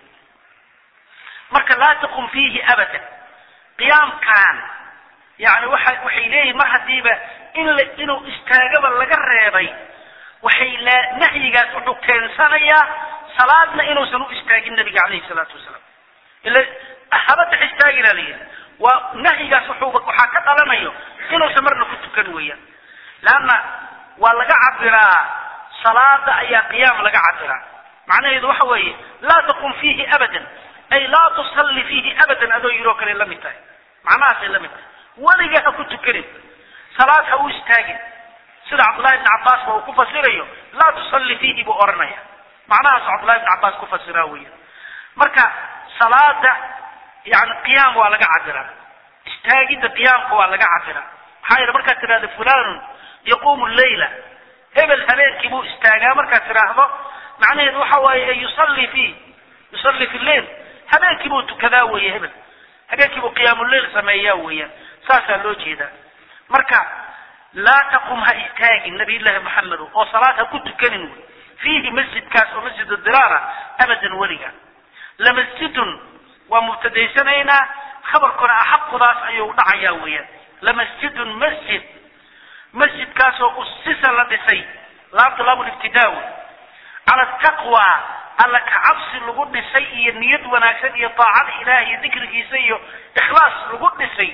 marka laa taqum fiihi abadan qiyaamkan yani waxa waxay leeyihin mar hadiiba in la inuu istaagaba laga reebay waxay la nahyigaas wuxuu keensanayaa salaadna inuusan u istaagin nabiga calayhi salaatu wasalaam ila haba dex istaagina la yidhi waa nahyigaas wuxuuba waxaa ka dhalanayo inuusan marna ku tukan weeyaan leanna waa laga cabiraa salaada ayaa qiyaam laga cabiraa macnaheedu waxa weeye laa taqum fiihi abadan ay laa tusalli fiihi abadan adoo yiroo kale la mid tahay macnahaasay la mid tahay weliga ha ku tukanin salaad ha u istaagin sida cabdullahi ibn cabbaas ba uu ku fasirayo laa tusalli fiihi buu oranaya macnahaas cabdullahi ibn cabbaas ku fasiraa weya marka salaada yani qiyaam waa laga cabiraa istaagidda qiyaamka waa laga cabiraa maxaa yeele markaad tidhahdo fulanun yaquumu leyla hebel habeenkii buu istaagaa markaad tidhaahdo macnaheedu waxa waaye yusalli fi yusalli fi lleil habeenkii buu tukadaa weeye hebel habeenkii buu qiyaamuleyl sameeyaa weeyaan saasaa loo jeedaa marka laa taqum ha istaagin nabiyullaahi maxamedo oo salaad ha ku tukanin wey fiihi masjidkaas oo masjid diraara abadan weliga lamasjidun waa mubtadaysanaynaa khabarkuna axaqudaas ayuu dhacayaa weeyaan lamasjidun masjid masjidkaasoo usisa la dhisay laabta laabul ibtidaawi cala taqwa alla kacabsi lagu dhisay iyo niyad wanaagsan iyo daacada ilaah iyo dikrigiisa iyo ikhlaas lagu dhisay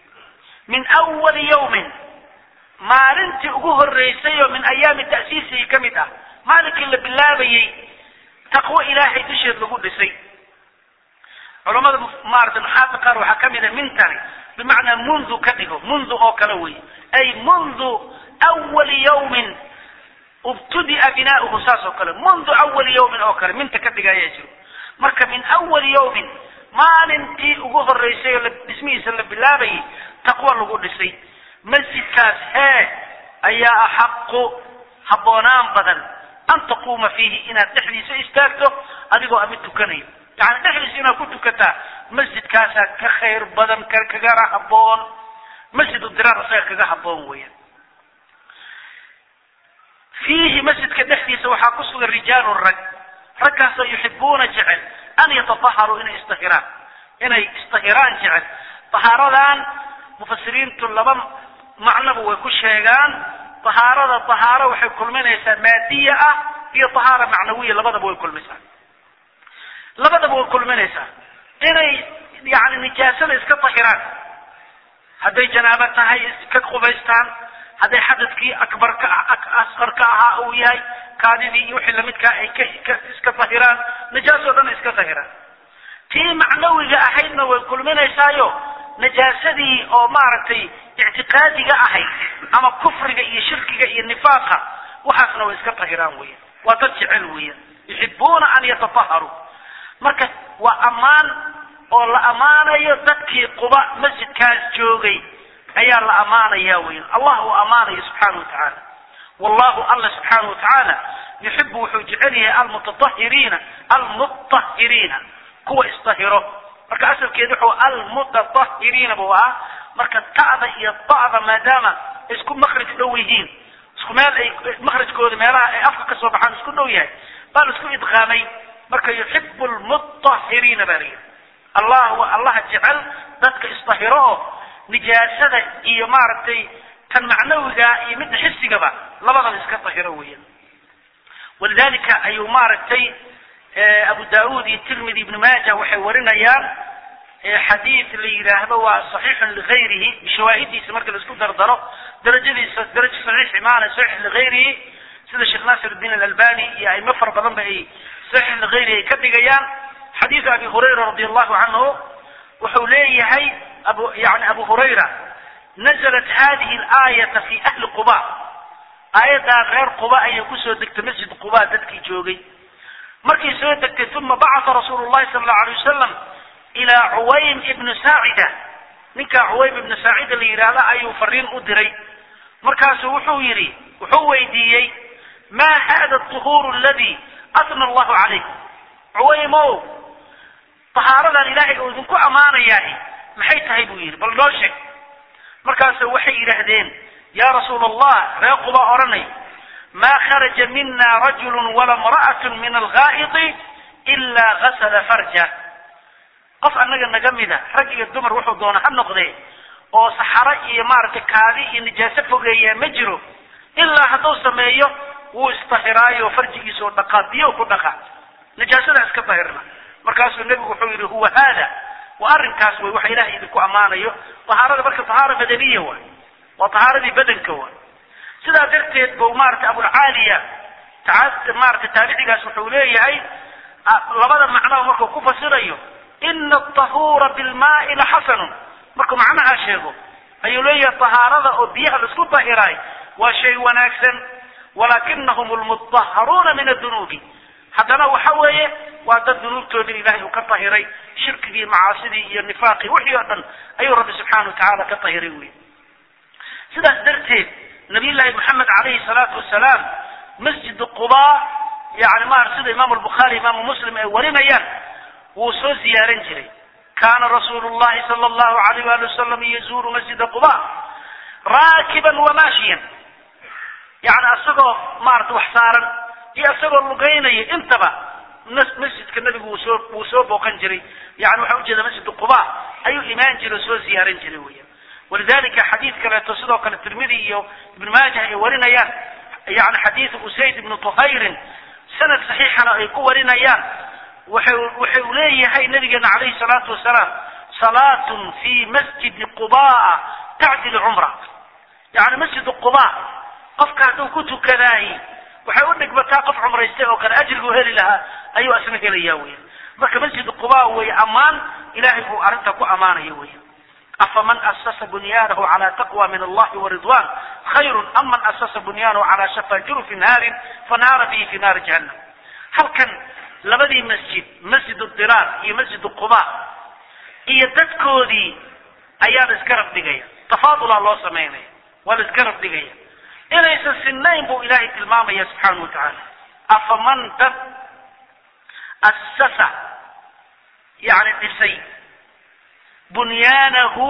min awali yawmin maalintii ugu horreysay oo min ayaami ta'siisihi ka mid ah maalinkii la bilaabayey taqwo ilaahay dusheed lagu dhisay culamada maarata nuxaata qaar waxaa ka mid a mintani bimacnaa mundu ka dhigo mundu oo kale wey ay mundu awali yawmin ubtudia binaauhu saas oo kale mundu awali yawmin oo kale minta ka dhiga ayaa jiro marka min awali yawmin maalintii ugu horreysay oo dhismihiisa la bilaabayay taqwo lagu dhisay masjidkaas hee ayaa axaqu habboonaan badan an taquuma fiihi inaad dhexdiisa istaagto adigoo a mid tukanayo yani dhexdiisa inaad ku tukataa masjidkaasaa ka khayr badan ka kagana habboon masjidu diraar isaga kaga habboon weeyaan fiihi masjidka dhexdiisa waxaa ku sugan rijaalun rag raggaasoo yuxibuuna jecel an yatataharuu inay isdahiraan inay isdahiraan jecel tahaaradan mufasiriintu laba macnoba way ku sheegaan tahaarada tahaaro waxay kulminaysaa maadiya ah iyo tahaara macnawiya labadaba way kulmaysaa labadaba way kulminaysaa inay yani nijaasada iska dahiraan hadday janaabo tahay iska qubaystaan hadday xadadkii akbarka asqarka ahaa uu yahay kaadidii iyo wixii lamidkaa ay ka iska dahiraan najaasoo dhan iska dahiraan tii macnawiga ahaydna way kulminaysaayo najaasadii oo maaragtay ictiqaadiga ahayd ama kufriga iyo shirkiga iyo nifaaqa waxaasna way iska dahiraan weyan waa dad jecel weeyaan yuxibuuna an yatataharuu marka waa ammaan oo la ammaanayo dadkii quba masjidkaas joogay ayaa la ammaanaya weyan allah uu ammaanayo subxaana watacaala wallahu alla subxaana watacaala yuxibu wuxuu jecel yahay almutatahiriina almutahiriina kuwa isdahiro marka asalkeedu wuxuu almutatahiriina buu ahaa marka ta'da iyo da'da maadaama isku makraj dhow yihiin isku meel ay makrajkooda meelaha ay afka ka soo baxaan isku dhow yahay baa la isku idqaamay marka yuxibu lmutahiriina baa layidhi allah waa allaha jecel dadka isdahiro oo nijaasada iyo maaragtay tan macnawiga iyo midda xisigaba labadaba iska dahiro weeyaan walidalika ayuu maaragtay abu daud iyo tirmidi ibnu maaja waxay warinayaan xadiid la yidhaahdo waa saxiixun ligayrihi bishawaahidiisa marka laisku dardaro darajadiisa darajo saxiix imaana saxiix ligayrihi sida sheekh nasir الdin alalbani iyo aimo fara badan ba ay saxiix ligayrihi ay ka dhigayaan xadiidu abi hurayra radi allahu canhu wuxuu leeyahay abu yani abu hurayra naزlat hadihi اlaayata fi ahli quba aayaddaa reer quba ayay kusoo degtay masjid quba dadkii joogay markay soo degtay uma bacata rasuulu llahi sala allahu alay wasalam ilaa cuwaym ibnu saacida ninkaa cuwaym ibnu saacida la yidhaahda ayuu fariin u diray markaasuu wuxuu yidhi wuxuu weydiiyey ma hada aطuhuuru aladi asna allahu calayh cuwaymow tahaaradan ilaahay uu idinku ammaanayaa maxay tahay buu yidhi bal noo sheeg markaasu waxay yidhaahdeen ya rasuula allah ree quba odhanay ma kharaja mina rajulu wala imra'atu min alghaa'iti ila gasala farja qof annaga naga mida rag iyo dumar wuxuu doona ha noqdee oo saxaro iyo maaragtay kaadi iyo nijaaso fogeeyaa ma jiro ilaa hadduu sameeyo wuu isdahiraayo farjigiisa oo dhaqaa biyo ku dhaqa nijaasada iska dahirna markaasuu nebigu wuxuu yidhi huwa haada waa arrinkaas way waxa ilahay idinku ammaanayo tahaarada marka tahaara badaniya waay waa tahaaradii badanka waay sidaa darteed bu maaragtay abulcaaliya maaragtay taabicigaas wuxuu leeyahay labada macnaba markuu ku fasirayo ina atahuura bilmaai laxasanun markuu macnahaa sheego ayuu leeyahay tahaarada oo biyaha laisku dahiraay waa shay wanaagsan walakinahum lmutaharuuna min adunuubi haddana waxa weeye waa dad dunuubtoodii ilahay uu ka tahiray shirkigii macaasidii iyo nifaaqii wixii oo dhan ayuu rabbi subxaana watacaala ka tahiray wey sidaas darteed nabiy llaahi maxamed calayhi salaatu wasalaam masjid quba yani ma sida imaamu lbukhaari imaamu muslim ay warinayaan wuu soo ziyaaran jiray kana rasuulu llahi sala allahu alayh wali wasalam yazuuru masjida quba raakiban wamaashiyan yani asagoo maarata wax saaran iyo isagoo lugaynaya intaba masjidka nabigu wuu soo wuu soo booqan jiray yani waxaa ujeeda masjid quba ayuu imaan jiray oo soo ziyaaran jiray weya walidalika xadiid kaleeto sidoo kale tirmidi iyo ibnu maajah ay warinayaan yani xadiidu usayd ibnu tuhayrin sanad saxiixana ay ku warinayaan wuxuu wuxuu leeyahay nabigeena calayhi salaatu wasalaam salaatun fi masjidi qubaa tacdil cumra yani masjid quba qofka hadduu ku tukadaahi waxay u dhigbataa qof cumraystay oo kale ajriguu heli lahaa ayuu asna helaya weya marka masjid quba wey ammaan ilahay uu arrinta ku ammaanayo weya afaman asasa bunyaanahu cala taqwa min allahi waridwan khayru am man asasa bunyaanahu cala shafa jurufi naarin fanaara bihi fi naari jahannam halkan labadii masjid masjid diraar iyo masjid quba iyo dadkoodii ayaa la isgarab dhigaya tafaadulaa loo samaynaya waa la isgarab dhigaya inaysan sinayn buu ilahay tilmaamaya subxaanahu watacaala afaman dad asasa yani dhisay bunyaanahu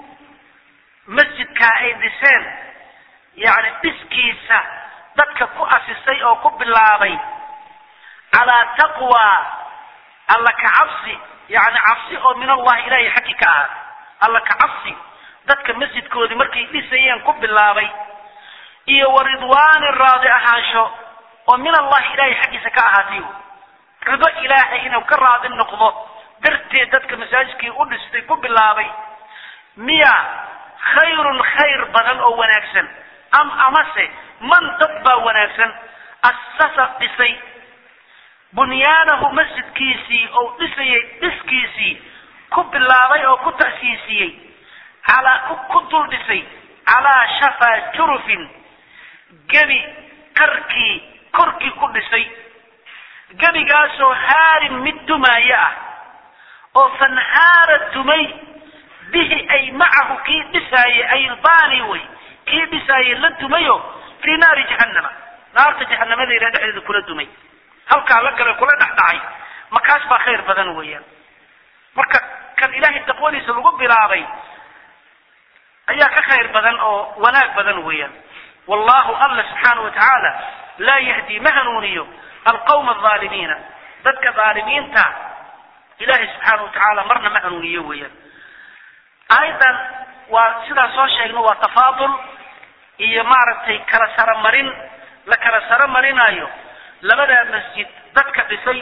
masjidkaa ay dhiseen yani dhiskiisa dadka ku asisay oo ku bilaabay calaa taqwa alla ka cabsi yani cabsi oo min allahi ilahay xaggi ka ahaa alla ka cabsi dadka masjidkoodii markay dhisayeen ku bilaabay iyo wa ridwaanin raadi ahaansho oo min allahi ilahay xaggiisa ka ahaatay rido ilaahay inuu ka raadi noqdo darteed dadka masaajidkii u dhistay ku bilaabay miya khayrun khayr badan oo wanaagsan am amase man dad baa wanaagsan assasa dhisay bunyaanahu masjidkiisii oo dhisayay dhiskiisii ku bilaabay oo ku ta'siisiyey calaa ku dul dhisay calaa shafaa jurufin gebi qarkii korkii ku dhisay gebigaasoo haarin mid dumaayo ah oo fanhaara dumay bihi ay macahu kii dhisaayey ay ilbaani way kii dhisaayey la dumayo fii naari jahannama naarta jahanamadeeda dhexdeeda kula dumay halkaa la gala kula dhex dhacay makaas baa khayr badan weeyaan marka kan ilaahay taqwadiisa lagu bilaabay ayaa ka khayr badan oo wanaag badan weeyaan wallahu alla subxaanahu watacaala laa yahdi ma hanuuniyo alqawma alظaalimiina dadka dhaalimiinta ilahay subxaana watacaala marna ma hanuuniyo weeyaan aayaddan waa sidaa soo sheegno waa tafaadul iyo maaragtay kala saromarin la kala saro marinaayo labadaa masjid dadka dhisay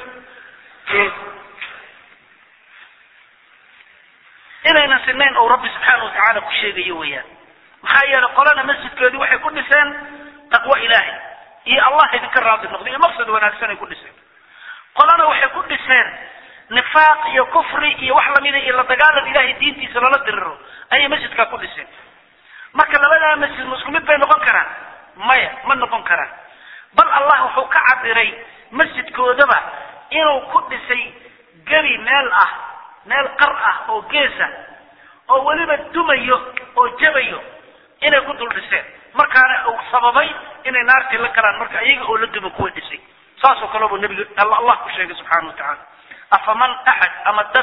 inaynan sinayn ou rabbi subxaana watacaala ku sheegayo weeyaan maxaa yeelay qolana masjidkoodii waxay ku dhiseen taqwo ilaahay iyo allah idinka raadi noqday iyo maqsad wanaagsan ay ku dhiseen qolana waxay ku dhiseen nifaaq iyo kufri iyo wax lamida iyo la dagaalan ilahay diintiisa lala diriro ayay masjidkaa ku dhiseen marka labadaa masjid ma isku mid bay noqon karaan maya ma noqon karaan bal allah wuxuu ka cabiray masjidkoodaba inuu ku dhisay gebi meel ah meel qar ah oo geesa oo weliba dumayo oo jabayo inay ku dul dhiseen markaana uu sababay inay naartii la galaan marka iyaga oo la duma kuwa dhisay saasoo kaleba nabiga allah ku sheegay subxaana wa tacaala afaman axad ama dad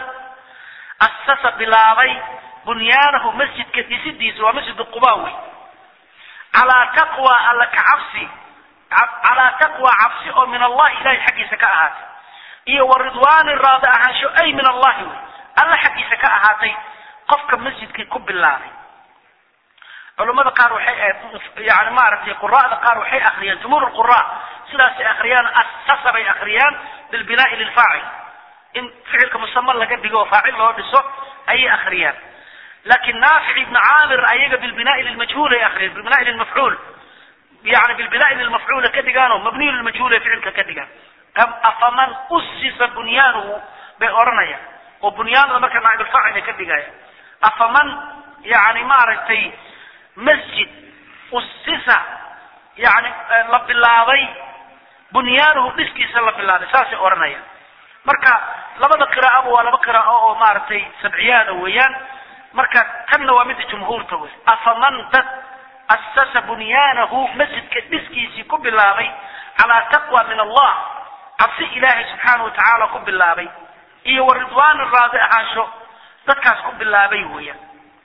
asasa bilaabay bunyaanahu masjidka dhisidiisa waa masjid quba wey calaa taqwa alla ka cabsi calaa taqwa cabsi oo min allahi ilahay xaggiisa ka ahaatay iyo wa ridwaani raadi ahaansho ay min allahi wey alla xaggiisa ka ahaatay qofka masjidkii ku bilaabay culamada qaar waxay yani maaragtay quraada qaar waxay akriyaan jumhuur lqura sidaasay akriyaan asasa bay akriyaan bilbinaai lilfaacil in ficilka musama laga dhigo oo faacil loo dhiso ayay akriyaan lakin naafic ibn caamir ayaga bilbinaai lilmajhuul ay akriyaan bilbinaai lilmafcuul yani bilbinaai lilmafcuula ka dhigaano mabniyu lilmajhuul ay ficilka ka dhigaan afaman usisa bunyaanuhu bay odhanayaan oo bunyaanada marka naaibulfaacil ay ka dhigayaan afaman yani maaragtay masjid usisa yani la bilaabay bunyaanuhu dhiskiisa la bilaabay saasay odhanayaan marka labada qiraa'aba waa laba qiraa'o oo maaragtay sabciyaada weeyaan marka tanna waa midda jumhuurta wey afaman dad asasa bunyaanahu masjidka dhiskiisii ku bilaabay calaa taqwa min allah cabsi ilaahay subxaana wa tacaala ku bilaabay iyo wa ridwaani raadi ahaansho dadkaas ku bilaabay weeyaan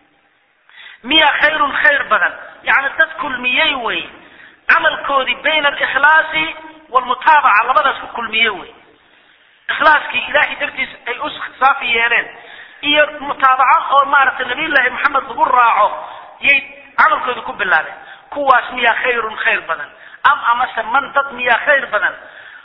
miya khayrun khayr badan yani dad kulmiyey wey camalkoodii bayna alikhlaasi waalmutaabaca labadaas ku kulmiye wey ikhlaaskii ilahay dartiis ay u saafi yeeleen iyo mutaabaco oo maaragtay nabiyullaahi maxamed lagu raaco yay camalkoodii ku bilaabeen kuwaas miyaa khayrun khayr badan am amase man dad miyaa khayr badan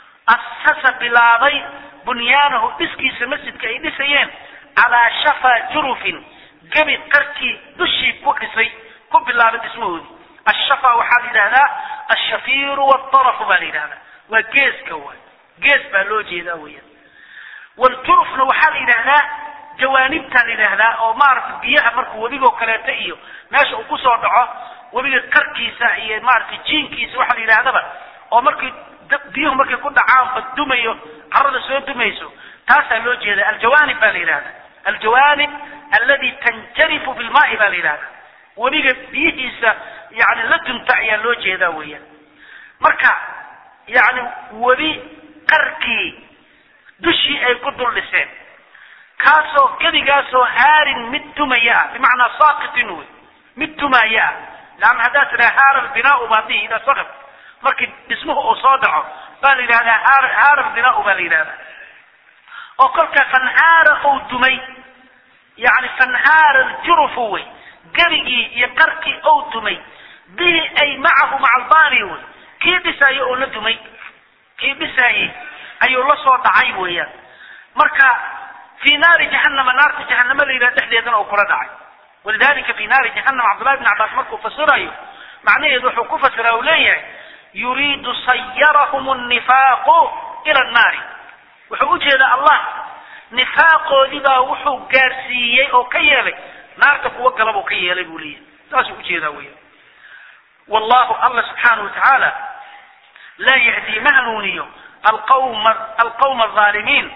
asasa bilaabay bunyaanahu dhiskiisa masjidka ay dhisayeen calaa shafaa jurufin gebi qarkii dushii ku dhisay ku bilaabay dhismahoodii ashafa waxaa la yidhahdaa alshafiiru waaltarafu baa la yidhahdaa waa geeska waay gees baa loo jeedaa weeyaan waljurufna waxaa la yidhahdaa jawaanibtaa la yidhaahdaa oo maaragtay biyaha markuu webigoo kaleeto iyo meesha uu kusoo dhaco webiga qarkiisa iyo maaragtay jiinkiisa waxaa la yidhahdaba oo markii biyuhu markay ku dhacaanba dumayo carada soo dumayso taasaa loo jeeda aljawaanib baa la yidhahda aljawaanib aladi tanjarifu bilmaai baa la yidhahda webiga biyihiisa yani la dunta ayaa loo jeedaa weeyaan marka yani webi qarkii dushii ay ku dul dhiseen kaasoo gebigaasoo haarin mid dumaya ah bimacnaa saaqitin wey mid dumaya ah laanna haddaad tidhaha haara albinaau baa dihi idaa saqab markii dhismuhu uu soo dhaco baa la yidhahdaa haar haara albinaau baa la yidhahdaa oo kolka fanhaara uu dumay yani fanhaara aljurufu wey gebigii iyo qarkii ou dumay bihi ay macahu maca albani wey kii dhisaayo oo la dumay kii dhisaayey ayuu la soo dhacay weeyaan marka fi naari jahanama naarta jahanama la yidhaha dhexdeedana uu kula dhacay walidalika fi naari jahanama cabdullahi bn cabbaas markuu fasirayo macnaheedu wuxuu ku fasira u leeyahay yuriidu sayarahum nnifaaqu ila annaari wuxuu ujeedaa allah nifaaqoodii baa wuxuu gaarsiiyey oo ka yeelay naarta kuwa galabuu ka yeelay buu leeyahay saasuu ujeedaa weya wallahu alla subxaanahu watacaala laa yahdii ma hanuuniyo alqawma alqawma alظaalimiin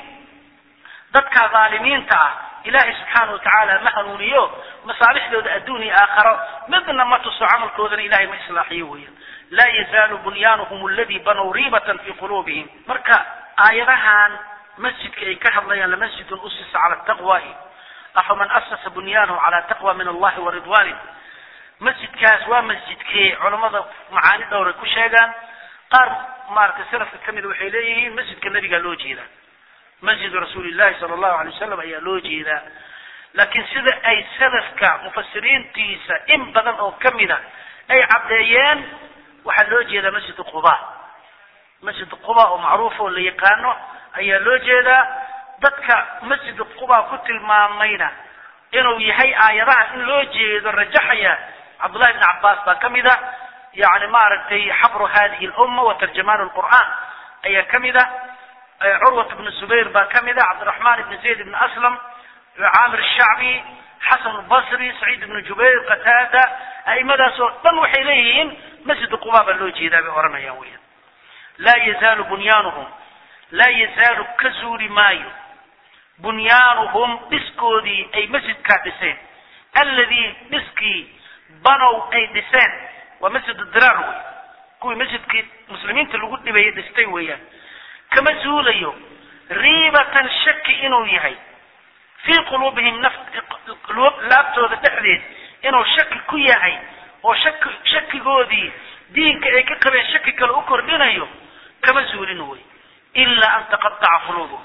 dadka dhaalimiinta ah ilaahay subxaana watacaala ma hanuuniyo masaalixdooda adduun iyo aakharo midna ma tuso camalkoodana ilahay ma islaaxiyo weeyaan laa yazaalu bunyaanuhum aladi banow riibatan fi quluubihim marka aayadahan masjidka ay ka hadlayaan lamasjidun usisa cala taqwahi afaman asasa bunyaanahu cala taqwa min allahi wa ridwanih masjidkaas waa masjidkee culammada macaani dhowray ku sheegaan qaar maaragtay salafka ka mida waxay leeyihiin masjidka nebigaa loo jeedaa masjidu rasuuli llahi sala allahu alay wasalam ayaa loo jeedaa laakiin sida ay salafka mufasiriintiisa in badan oo kamid a ay caddeeyeen waxaa loo jeedaa masjidu quba masjid quba oo macruuf oo la yaqaano ayaa loo jeedaa dadka masjid quba ku tilmaamayna inuu yahay aayadaha in loo jeedo rajaxaya cabdullahi bn cabbaas baa ka mid a yani maaragtay xabru hadihi lumma wa tarjamaan lqur'an ayaa ka mid a curwat bnu zubayr baa ka mid a cabdiraxman ibn zayd ibn aslam caamir shacbi xasan basri saciid ibnu jubayr qataada a'imadaas oo dhan waxay leeyihiin masjid quba baa loo jeedaa bay odhanayaan weyan laa yazaalu bunyaanuhum laa yazaalu ka zuuli maayo bunyaanuhum dhiskoodii ay masjidkaa dhiseen alladii dhiskii banow ay dhiseen waa masjid diraar wey kuwii masjidkii muslimiinta lagu dhibayay dhistay weeyaan kama zuulayo riibatan shaki inuu yahay fii quluubihim naf laabtooda dhexdeed inuu shaki ku yahay oo shaki shakigoodii diinka ay ka qabeen shaki kale u kordhinayo kama zuulin wey ilaa an taqataca quluubuhum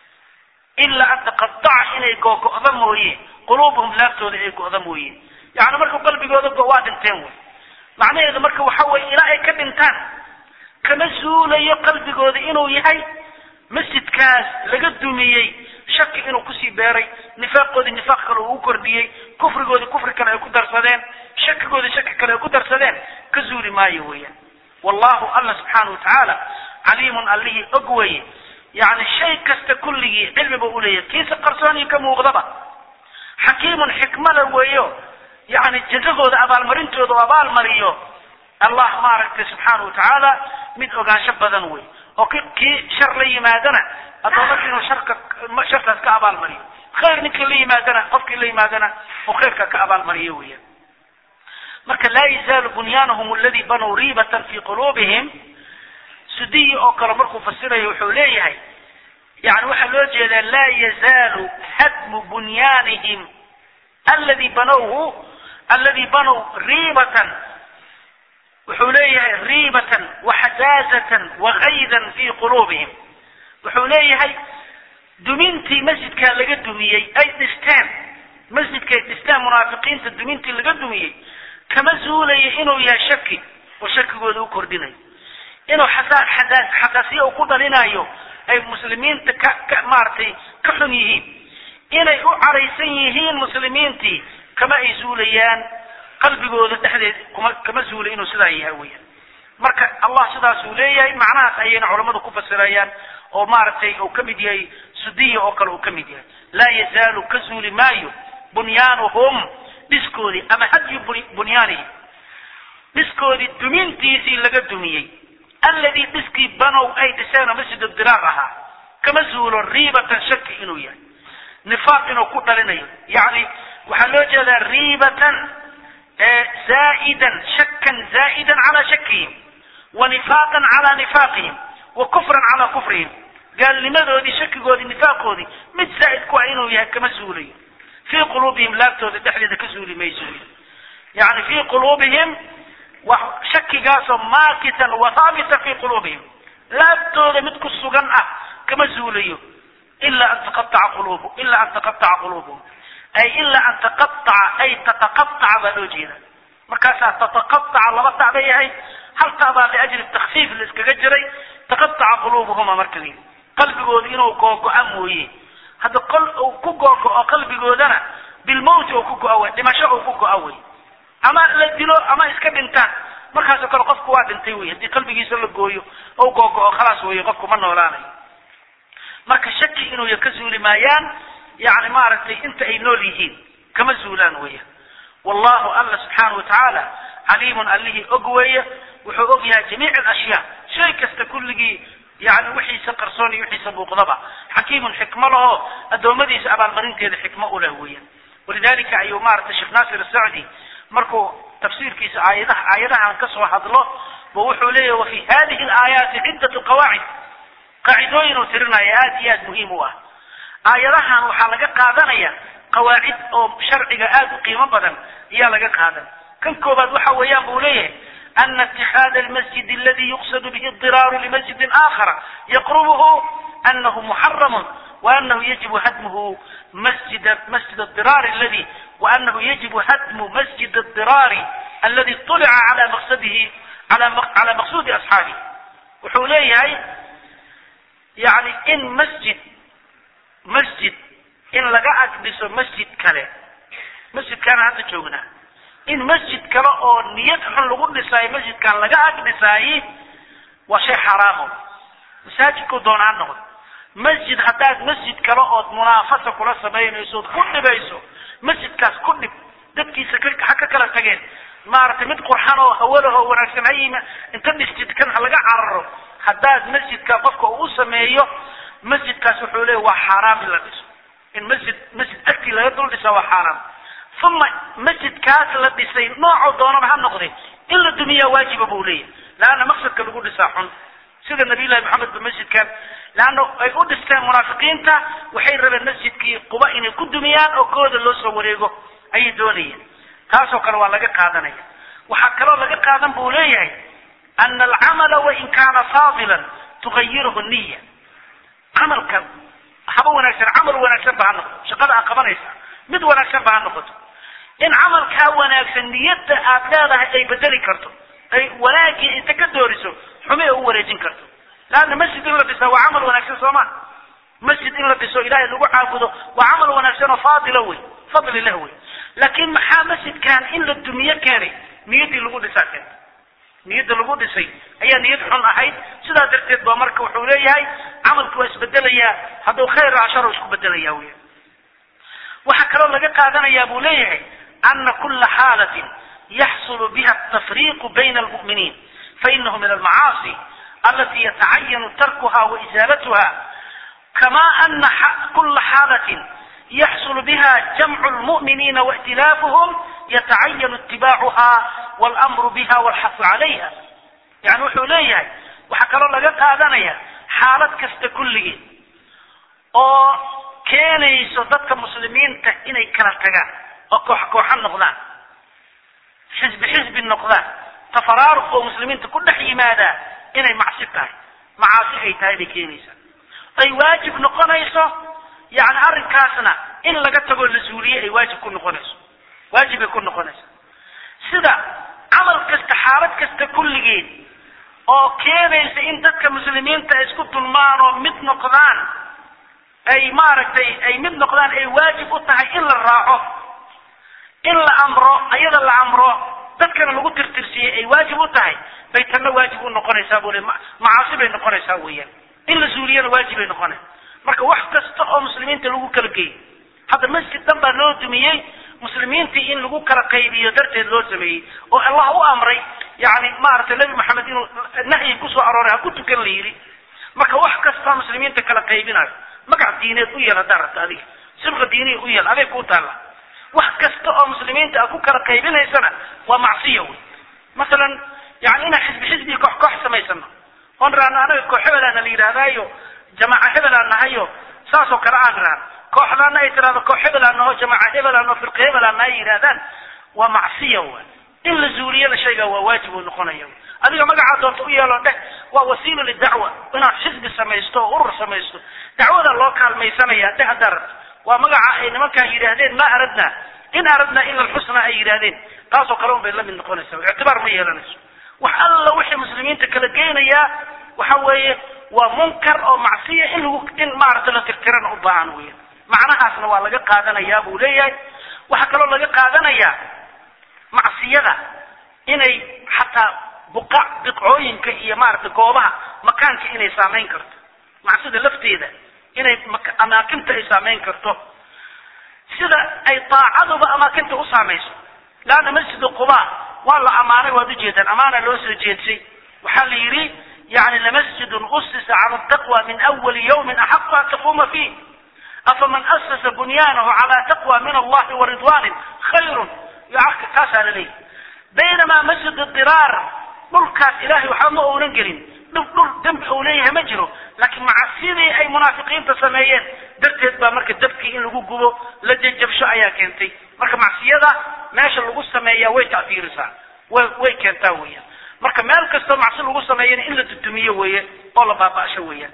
ilaa an taqataca inay googo'da mooye quluubuhum laabtooda ay go'da mooye yani marka qalbigooda go waa dhinteen wey macnaheedu marka waxa weye ilaa ay ka dhintaan kama zuulayo qalbigooda inuu yahay masjidkaas laga dumiyey shaki inuu kusii beeray nifaaqoodii nifaaq kale uu u kordhiyey kufrigoodii kufri kale ay ku darsadeen shakigoodii shaki kale ay ku darsadeen ka zuuli maayo weeyaan wallahu alla subxaana wa tacaala caliimun allihii og weye yani shay kasta kulligii cilmi ba uleeyahay kiisa qarsoonii ka muuqdaba xakiimun xikmada weeyo yani jazadooda abaalmarintooda u abaalmariyo allah maaragtay subxaana wa tacaala mid ogaansho badan wey oo ki kii shar la yimaadana adoomaka inuu sharka sharkaas ka abaalmariyo khayr ninkii la yimaadana qofkii la yimaadana oo khayrka ka abaalmariyo weeyaan marka laa yazaalu bunyaanahum aladi banow riibatan fi quluubihim sudiyi oo kale markuu fasirayo wuxuu leeyahay yani waxaa loo jeedaa laa yazaalu hadmu bunyaanihim aladi banowhu aladi banow riibatan wuxuu leeyahay riibatan waxajaazatan wakaydan fi quluubihim wuxuu leeyahay dumintii masjidkaa laga dumiyey ay dhisteen masjidkay dhisteen munaafiqiinta dumintii laga dumiyey kama zuulayo inuu yahay shaki oo shakigooda u kordhinayo inuu xasaa xadaa xasaasiya uu ku dhalinayo ay muslimiinta ka ka maaragtay ka xun yihiin inay u caraysan yihiin muslimiintii kama ay zuulayaan qalbigooda dhexdeed kuma kama zuula inuu sidaa yahay weeyaan marka allah sidaas uu leeyahay macnahaas ayayna culammadu ku fasirayaan oo maaragtay uu ka mid yahay sudiya oo kale uu ka mid yahay laa yazaalu ka zuuli maayo bunyaanuhum dhiskoodii ama hadyu bunyaanihim dhiskoodii dumintiisii laga dumiyey alladii dhiskii banow ay dhiseen oo masjid diraar ahaa kama zuulo riibatan shaki inuu yahay nifaaq inuu ku dhalinayo yacni waxaa loo jeedaa riibatan zaa'idan shakan zaa'idan calaa shakihim wa nifaaqan calaa nifaaqihim wa kufran calaa kufrihim gaalnimadoodii shakigoodii nifaaqoodii mid zaa'id ku ah inuu yahay kama zuulayo fii quluubihim laabtooda dhexdeeda ka zuuli mayso yani fii quluubihim shakigaasoo maakitan wa haabita fii quluubihim laabtooda mid ku sugan ah kama zuulayo ila an taqataca quluubu ila an taqataca quluubuhum ay ilaa an taqataca ay tataqataca baa loo jeeda markaasaa tataqataca laba tac bay ahayd hal tac baa liajli takfiif la iskaga jiray taqataca quluubuhuma marka la yidhi qalbigooda inuu googo-a mooye hadda qol uu ku googo-o qalbigoodana bilmowti uu ku go-a wey dhimasho uu ku go-a wey ama la dilo ama iska dhintaan markaasoo kale qofku waa dhintay wey haddii qalbigiisa la gooyo ou googo-o khalaas weeye qofku ma noolaanayo marka shaki inuu ka zuuli maayaan yani maaragtay inta ay nool yihiin kama zuulaan weeyaan wallahu alla subxaana watacaala caliimun allihii og weeye wuxuu og yahay jamiic alashyaa shay kasta kulligii yani wixiisa qarsoon iyo wixiisa muuqdaba xakiimun xikmo laho addoommadiisa abaalmarinteeda xikmo u leh weeyaan walidalika ayuu maaragtay sheekh naasir asacdi markuu tafsiirkiisa aayadaha aayadahan kasoo hadlo bu wuxuu leeyahy wafi hadihi alaayaati ciddatu qawaacid qaacidooyin uu tirinaya aad iyo aad muhiim u ah aayadahan waxaa laga qaadanaya qawaacid oo sharciga aad u qiimo badan ayaa laga qaadan kan koobaad waxa weeyaan buu leeyahay ana itixaada almasjid aladi yuqsadu bihi اdiraaru limasjidin aakhara yaqrubuhu anahu muxaramun وأنه يجب هدمه مسجد مسجد الضرار الذي وأنه يجب هدم مسجد الضرار الذي طلع على مقصده على على مقصود أصحابه wuxuu leeyahay yani in masjid masjid in laga agdhiso masjid kale masjidkaana hadda joognaa in masjid kale oo niyad xun lagu dhisaayo masjidkaan laga agdhisaayi waa shay xaraamo masaajidku doonaa noqdo masjid haddaad masjid kale ood munaafasa kula samaynayso ood ku dhibayso masjidkaas ku dhib dadkiisa ha ka kala tageen maaragtay mid qurxan oo hawada oo wanaagsan ha yima inta dhistid kan ha laga cararo haddaad masjidka qofka uu sameeyo masjidkaas wuxuu leeya waa xaaraam in la dhiso in masjid masjid agtii laga dul dhisa waa xaaraam uma masjidkaas la dhisay noocoo doonaba ha noqde in la dumiyaa waajiba buu leeyahy laanna maqsadka lagu dhisaa xun sida nabiyullahi maxamed ba masjidkan leanna ay u dhisteen munaafiqiinta waxay rabeen masjidkii quba inay ku dumiyaan oo kooda loo soo wareego ayay doonayeen taasoo kale waa laga qaadanaya waxaa kaloo laga qaadan buu leeyahay ana alcamala wain kaana faadilan tugayiruhu niya camalka haba wanaagsan camal wanaagsan ba ha noqoto shaqada aad qabanaysa mid wanaagsan ba ha noqoto in camalkaa wanaagsan niyadda aad leedahay ay bedeli karto ay wanaagii inta ka dooriso xumi ay u wareejin karto laanna masjid in la dhisaa waa camal wanaagsan soo ma masjid in la dhiso ilahay lagu caabudo waa camal wanaagsan oo faadila wey fadli lah wey laakiin maxaa masjidkan in la dumiye keenay niyaddii lagu dhisaa keentay niyadda lagu dhisay ayaa niyad xun ahayd sidaa darteed ba marka wuxuu leeyahay camalku waa isbedelayaa hadduu khayr asharo isku bedelaya wey waxaa kaloo laga qaadanayaa buu leeyahay ana kula xaalatin yaxsulu biha atafriqu bayna almu'miniin fainahu min almacaasi alati yatacayanu tarkuha waisaalatuha kama ana kula xaalatin yaxsulu biha jamcu lmu'miniina waاkhtilaafuhum yatacayanu itibaacuha wاlamru biha wاlxafu calayha yani wuxuu leeyahay waxaa kaloo laga qaadanaya xaalad kasta kulligeed oo keenayso dadka muslimiinta inay kala tagaan oo koox kooxa noqdaan xisbi xisbi noqdaan tafaraaruq oo muslimiinta ku dhex yimaadaa inay macsi tahay macaasi ay tahay bay keenaysaa ay waajib noqonayso yani arrinkaasna in laga tagoo la zuuliye ay waajib ku noqonayso waajib ay ku noqonaysa sida camal kasta xaalad kasta kulligeed oo keenaysa in dadka muslimiinta ay isku dulmaan oo mid noqdaan ay maaragtay ay mid noqdaan ay waajib u tahay in la raaco in la amro ayada la amro dadkana lagu tirtirsiiyey ay waajib u tahay bay tanna waajib u noqonaysaa buu le macaasi bay noqonaysaa weeyaan in la zuuliyana waajib bay noqonaysa marka wax kasta oo muslimiinta lagu kala geeyo hadda masjid dhan baa loo dumiyey muslimiintii in lagu kala qaybiyo darteed loo sameeyey oo allah u amray yani maaragtay nebi maxamed inuu nahyi kusoo arooray ha ku tukan la yidhi marka wax kasta muslimiinta kala qaybinayo magac diineed u yeel haddaa rabta adiga sibqa diiniya u yeel aday kuu taalla wax kasta oo muslimiinta a ku kala qaybinaysana waa macsiya wey masalan yani inaan xisbi xisbi koox koox samaysano oon raano anaga koox hebelaana la yidhaahdaayo jamaaca hebelaan nahayo saasoo kale aan raano kooxdaana ay tiraahdo koox hebelaan naho jamaaca hebelaan oo firqa hebelaan nahay yidhahdaan waa macsiya wa in la zuuliyana shaygaa waa waajib uu noqonaya adiga magacaa doonta u yeelo dheh waa wasiila lidacwa inaad xisbi samaysto oo urur samaysto dacwada loo kaalmaysanaya dheh haddaa rabto waa magaca ay nimankaan yidhaahdeen ma aradna in aradna ila alxusna ay yidhaahdeen taasoo kale un bay la mid noqonaysa ictibaar ma yeelanayso wax alla wixii muslimiinta kala geynayaa waxa weeye waa munkar oo macsiya in lagu in maaragta la tirtirana u baahan weya macnahaasna waa laga qaadanayaa buu leeyahay waxaa kaloo laga qaadanayaa macsiyada inay xataa buqa biqcooyinka iyo maaragtay goobaha makaanka inay saamayn karto macsida lafteeda inay amaakinta ay saamayn karto sida ay daacaduba amaakinta u saamayso laanna masjidu quba waa la amaanay waad ujeedaan amaana loo soo jeedsay waxaa la yidhi yani lamasjidun usisa cala taqwa min awali yawmin axaqu an taquuma fiih afaman asasa bunyaanahu cala taqwa min allahi waridwanin khayrun yoarka kaasaa la leeyahy baynamaa masjid diraar dhulkaas ilahay waxba ma uunan gelin dhul dhul dembi uu leeyahay ma jiro laakiin macasidii ay munaafiqiinta sameeyeen darteed baa marka dabkii in lagu gubo la jajabsho ayaa keentay marka macsiyada meesha lagu sameeyaa way tactiirisaa way way keentaa weeyaan marka meel kastoo macsi lagu sameeyana in la dudumiyo weeye oo la baaba'sho weeyaan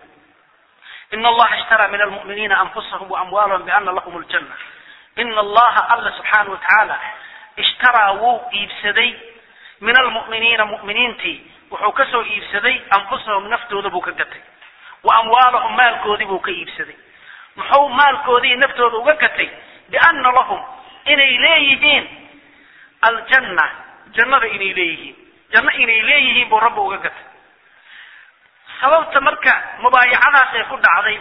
ina allaha ishtaraa min almu'miniina anfusahum waamwaalahum biana lahum ljanna ina allaha alla subxaana watacaala ishtaraa wuu iibsaday min almu'miniina mu'miniintii wuxuu ka soo iibsaday anfusahum naftooda buu ka gatay wa amwaalahum maalkoodii buu ka iibsaday muxuu maalkoodii naftooda uga gatay biana lahum inay leeyihiin aljanna jannada inay leeyihiin janno inay leeyihiin buu rabbi uga gatay sababta marka mubaayacadaas ay ku dhacday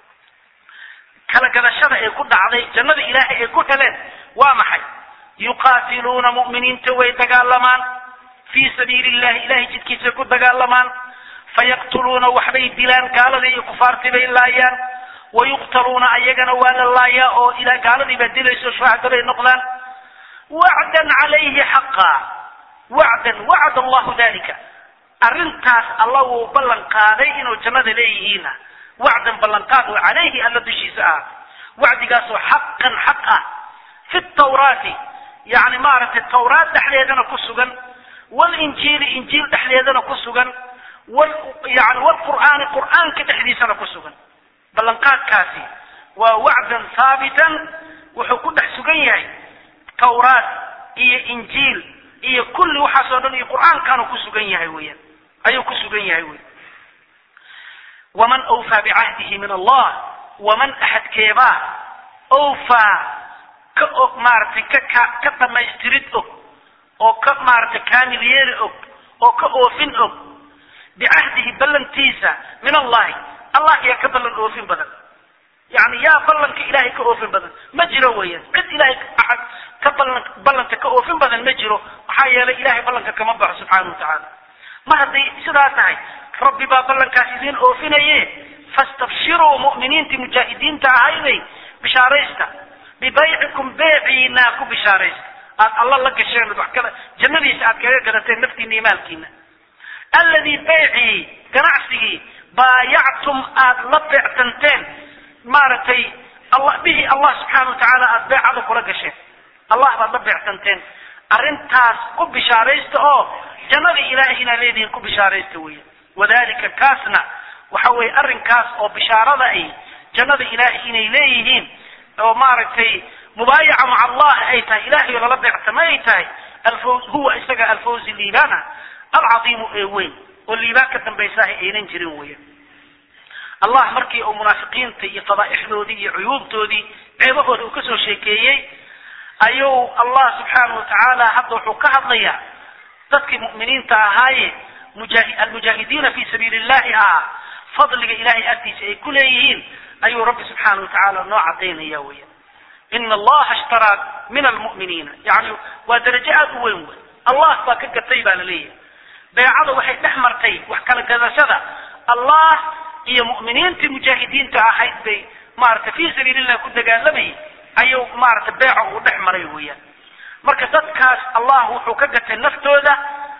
kala gadashada ay ku dhacday jannada ilaahay ay ku heleen waa maxay yuqaatiluuna mu'miniinta way dagaalamaan fii sabiili illahi ilahay jidkiisay ku dagaalamaan fayaqtuluuna waxbay dilaan gaaladii iyo kufaartii bay laayaan wayuqtaluuna ayagana waa la laayaa oo ila gaaladii baa dilayso shuhada bay noqdaan wacdan calayhi xaqa wacdan wacd allahu dalika arrintaas alla wuu ballan qaaday inuu jannada leeyihiina wacdan ballanqaad oo calayhi alla dushiisa ah wacdigaasoo xaqan xaq ah fi tawraati yani maaragtay tawraat dhexdeedana ku sugan walinjiili injiil dhexdeedana ku sugan wal yani walqur'aani qur'aanka dhexdiisana ku sugan ballanqaadkaasi waa wacdan haabitan wuxuu ku dhex sugan yahay tawraat iyo injiil iyo kulli waxaasoo dhan iyo qur'aankaanu ku sugan yahay weeyaan ayuu ku sugan yahay wey waman awfaa bicahdihi min allah waman axadkeebaa awfaa ka og maaragtay ka ka ka dhamaystirid og oo ka maaragtay kaamil yeeli og oo ka oofin og bicahdihi ballantiisa min allahi allah yaa ka ballan oofin badan yani yaa ballanka ilahay ka oofin badan ma jiro weeyaan cid ilahay axad ka ballan ballanta ka oofin badan ma jiro maxaa yeelay ilahay ballanka kama baxo subxaana watacaala mar hadday sidaa tahay rabbi baa ballankaas idiin oofinaye fastabshiruu mu'miniintii mujaahidiinta ahayday bishaaraysta bibaycikum beeciinaa ku bishaaraysta aad alla la gasheen wax kale jannadiisa aad kaga gadateen naftiina iyo maalkiina alladii beycii ganacsigii baayactum aad la beectanteen maaragtay alla bihi allah subxaana watacaala aada beecada kula gasheen allah baad la beectanteen arrintaas ku bishaaraysta oo jannada ilaahay inaad leedihiin ku bishaaraysta weya wadalika kaasna waxa weeye arrinkaas oo bishaarada ay jannada ilaahay inay leeyihiin oo maaragtay mubaayaca maca allah ay tahay ilahay oo lala beectama ay tahay alfawz huwa isaga alfawzi liibaana alcadiimu ee weyn oo liibaan ka dambaysaah aynan jirin weya allah markii uu munaafiqiinta iyo fadaa'ixdoodii iyo cuyuubtoodii ceebahooda uu kasoo sheekeeyey ayuu allah subxaana watacaala hadda wuxuu ka hadlayaa dadkii mu'miniinta ahaaye mujaahi almujaahidiina fi sabiili illahi ahaa fadliga ilahay agtiisa ay ku leeyihiin ayuu rabbi subxaana watacaala noo cadaynaya weya ina allaha ishtaraa min almu'miniina yani waa darajo aada u weyn wey allah baa ka gatay baa la leeyahay beecada waxay dhex martay wax kala gadashada allah iyo mu'miniintii mujaahidiinta ahayd bay maaragtay fi sabiili illah ku dagaalamayay ayuu maaragtay beeca uu dhex maray weeyaan marka dadkaas allah wuxuu ka gatay naftooda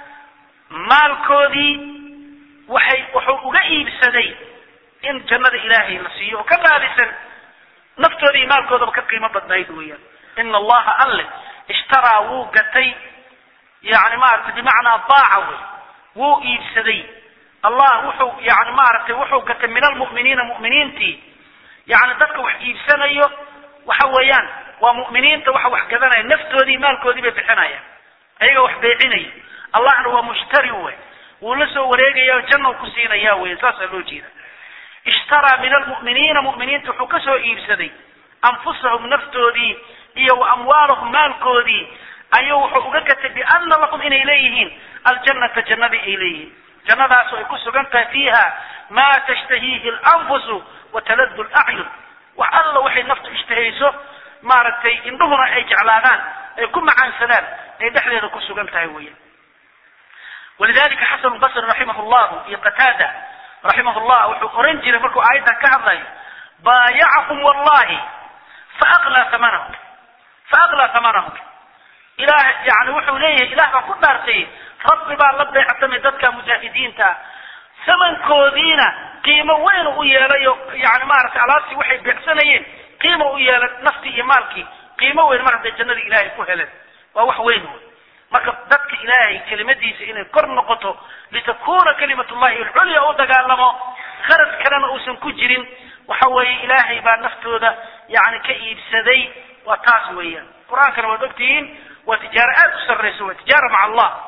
maalkoodii waxay wuxuu uga iibsaday in jannada ilaahay la siiyo oo ka raalisan naftooda iyo maalkoodaba ka qiimo badnayd weeyaan ina allaha alle ishtaraa wuu gatay yani maaragtay bimacnaa baaca wey wuu iibsaday allah wuxuu yani maaragtay wuxuu gatay min almu'miniina mu'miniintii yani dadka wax iibsanayo waxa weeyaan waa mu'miniinta waxa wax gadanaya naftoodii maalkoodii bay bixinayaan ayaga wax beecinaya allahna waa mushtari wey wuu la soo wareegaya janna ku siinaya wey saasaa loo jeeda ishtaraa min almu'miniina mu'miniinta wuxuu ka soo iibsaday anfusahum naftoodii iyo wa amwaalahum maalkoodii ayuu wuxuu uga gatay biana lahum inay leeyihiin aljannata jannadii ay leeyihiin jannadaasoo ay ku sugan tahay fiiha maa tashtahiihi alanfusu wataladu lacyun wax alla waxay naftu ishtahayso maaragtay indhuhuna ay jeclaadaan ay ku macaansadaan ay dhexdeeda ku sugan tahay weya walidalika xasan basri raximah llahu iyo qataada raximah llah wuxuu oran jiray markuu aayaddan ka hadlayo baayacahum wallahi faaqlaa hamanahum faaqlaa hamanahum ilaah yani wuxuu leeyahay ilah baa ku dhaartay rabbi baa la beectamay dadka mujaahidiinta samankoodiina qiimo weyn u yeelay oo yani maaragtay alaabtii waxay beecsanayeen qiimo u yeelay naftii iyo maalkii qiimo weyn mar hadday jannada ilaahay ku heleen waa wax weyn wey marka dadka ilaahay kelimadiisa inay kor noqoto litakuna kalimat llahi alculya u dagaalamo kharad kalena uusan ku jirin waxa weeye ilaahay baa naftooda yani ka iibsaday waa taas weeyaan qur-aankana waad ogtihiin waa tijaaro aada u sarrayso waa tijaara maca allah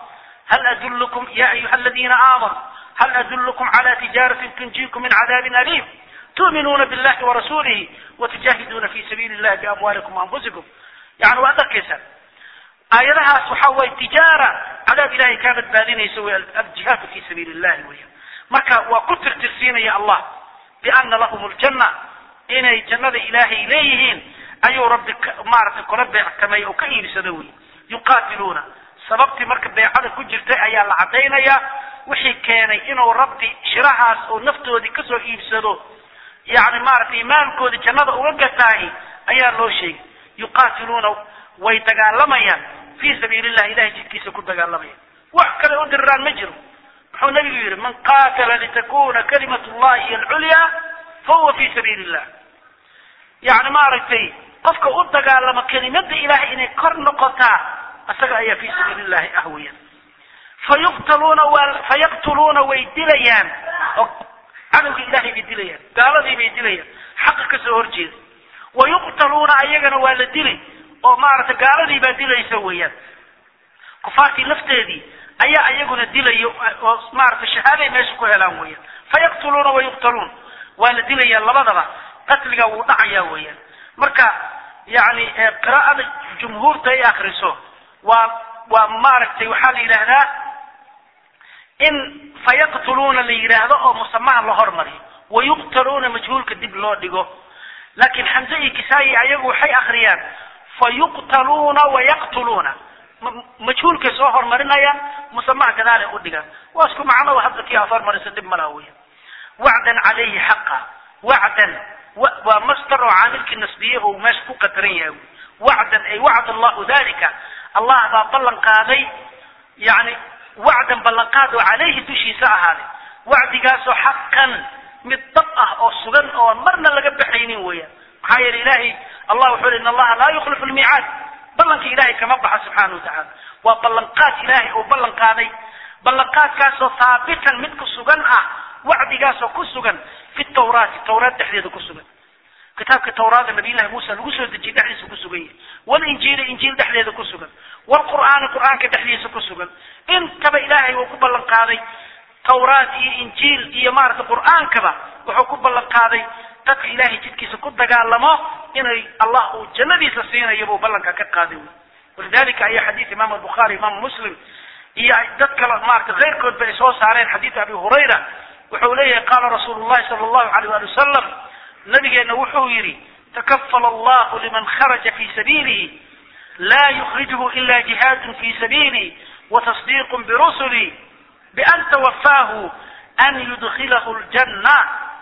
hal adullukum ya ayuha aladiina aamanuu hal adullukum cala tijaaratin tunjiikum min cadaabin aliim tu'minuuna billahi warasuulihi watujaahiduuna fi sabiili illahi biamwaalikum waanfusikum yani waad arkaysaa aayadahaas waxa weye tijaara cadaab ilahay kaa badbaadinaysa wey aljihaadu fi sabiili illahi weya marka waa ku tirtirsiinaya allah biana lahum ljanna inay jannada ilaahay leeyihiin ayuu rabbi maaragtay kula beectamay oo ka iibsado wey yuqaatiluuna sababtii marka beecada ku jirtay ayaa la caddaynaya wixii keenay inuu rabbi shirahaas oo naftoodii kasoo iibsado yani maaragtay maalkoodii jannada uga gataahi ayaa loo sheegay yuqaatiluuna way dagaalamayaan fi sabiili llah ilahay jidkiisa ku dagaalamayaan wax kale u diriraan ma jiro muxuu nabigu yihi man qaatala litakuna kalimat llahi hiy alculya fahuwa fi sabiili illah yani maaragtay qofka u dagaalamo kelimada ilahay inay kor noqotaa isaga ayaa fi sabiili llahi ah weyan fayuqtaluuna fayaqtuluuna way dilayaan oo cadowga ilahay bay dilayaan gaaladii bay dilayaan xaqa kasoo horjeeda wayuqtaluuna ayagana waa la dilay oo maaragtay gaaladii baa dilaysa weeyaan kufaartii lafteedii ayaa iyaguna dilayo oo maaragtay shahaaday meesha ku helaan weeyaan fayaqtuluuna wayuqtaluun waa la dilayaa labadaba qatliga wuu dhacayaa weeyaan marka yani qiraa'ada jumhuurta ay akriso waa waa maaragtay waxaa la yidhaahdaa in fayaqtuluuna la yidhaahdo oo musamaha la hormariyo wayuqtaluuna majhuulka dib loo dhigo laakiin xamse iyo kisaayi ayagu waxay akriyaan fayuqtaluuna wayaqtuluuna majhuulkay soo hormarinayaan musamaha gadaalay u dhigaan waa isku macno hadda kii aad hormarisa dib malaha weya wacdan calayhi xaqa wacdan waa masdar oo caamilkii nasbiye oo meesha ku qadaran yahay wacdan ay wacd allahu dalika allah baa ballan qaaday yani wacdan ballanqaad oo calayhi dushiisa ahaaday wacdigaasoo xaqan mid dab ah oo sugan oo marna laga baxaynin weeyaan maxaa yeele ilahay allah wuxuu in allaha laa yukhlifu lmiicaad ballanka ilahay kama baxa subxaana wa tacaala waa ballanqaad ilahay uu ballan qaaday ballanqaadkaasoo haabitan mid ku sugan ah wacdigaasoo ku sugan fi tawraati tawraat dhexdeeda ku sugan kitaabka tawraada nabiyllahi muusa lagu soo dejiyey dhexdiisa ku sugan yahay walinjiili injiil dhexdeeda ku sugan wlqur'aani qur'aanka dhexdiisa ku sugan intaba ilahay uu ku ballan qaaday tawraat iyo injiil iyo maaragtay qur'aankaba wuxuu ku ballan qaaday dadka ilahay jidkiisa ku dagaalamo inay allah uu jannadiisa siinayo buu ballanka ka qaaday wy walidalika ayaa xadiid imaam albukhaari imaam muslim iyo dad kale maaragtay keyrkoodba ay soo saareen xadiid abi hurayra wuxuu leeyahay qaala rasuulu llahi sala allahu alayh ali wasalam nabigeena wuxuu yidhi takafala allahu liman kharaja fi sabiilihi la yukrijhu ila jihaadun fi sabiili watasdiiq birusuli bian tawafaahu an yudkilahu ljanna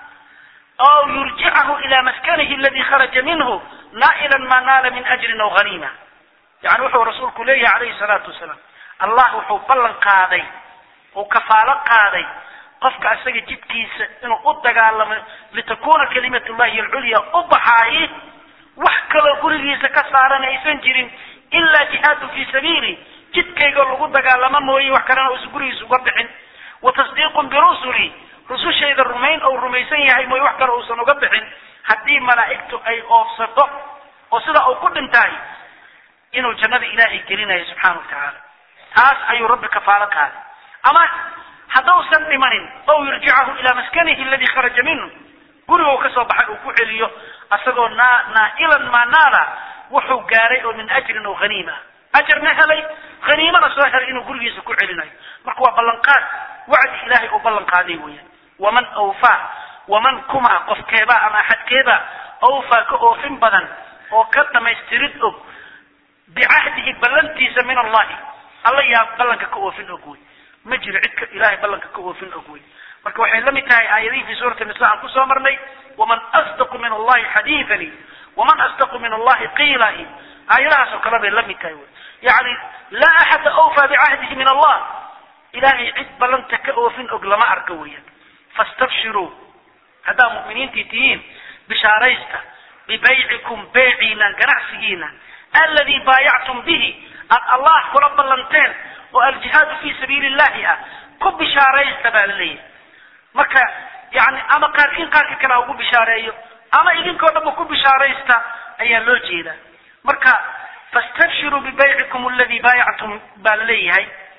aw yurjicahu ila maskanihi aladi kharaja minhu naa'ilan ma naala min ajrin aw haniima yani wuxuu rasuulku leeyahay calayhi salaatu wasalaam allah wuxuu ballan qaaday uu kafaalo qaaday qofka isaga jidkiisa inuu u dagaalamo litakuna kalimat llahi alculya u baxaayi wax kaloo gurigiisa ka saaran aysan jirin ilaa jihaadu fi sabiili jidkayga lagu dagaalamo mooye wax kalena uusan gurigiisa uga bixin wa tasdiiqun birusuli rusushayda rumayn ou rumaysan yahay mooye wax kale uusan uga bixin haddii malaa'igtu ay oofsato oo sida uu ku dhintaay inuu jannada ilaahay gelinayo subxaana wa tacaala taas ayuu rabbi kafaalo qaaday ama haddausan dhimanin ow yurjicahu ilaa maskanihi aladi kharaja minhu gurigou kasoo baxay uu ku celiyo asagoo naa naa'ilan maanaala wuxuu gaaray oo min ajrin oo haniima ajarna helay haniimana soo helay inuu gurigiisa ku celinayo marka waa ballanqaad wacdi ilaahay uu ballan qaaday weeyaan waman awfaa waman kuma qofkeeba ama axadkeeba awfaa ka oofin badan oo ka dhamaystirid og bicahdihi ballantiisa min allahi alla yaa ballanka ka oofin og wey ma jiro cidka ilahay ballanka ka oofin og wey marka waxay la mid tahay aayadihii fi suurati nisa aan kusoo marnay waman asdaqu min allahi xadiidan waman asdaqu min allahi qiila aayadahaas oo kale bay la mid tahay wy yani laa axada awfaa bicahdihi min allah ilahay cid ballanta ka oofin og lama arka weeyaan fastabshiruu haddaa mu'miniintii tihiin bishaaraysta bibaycikum beyciina ganacsigiina alladii baayactum bihi aad allah kula ballanteen oo aljihaadu fi sabiili llahi ah ku bishaaraysta baa la leeyahay marka yani ama qaarkiin qaarka kale ha ugu bishaareeyo ama idinkoo dhanba ku bishaaraysta ayaa loo jeedaa marka fastabshiruu bibaycikum aladi baayactum baa la leeyahay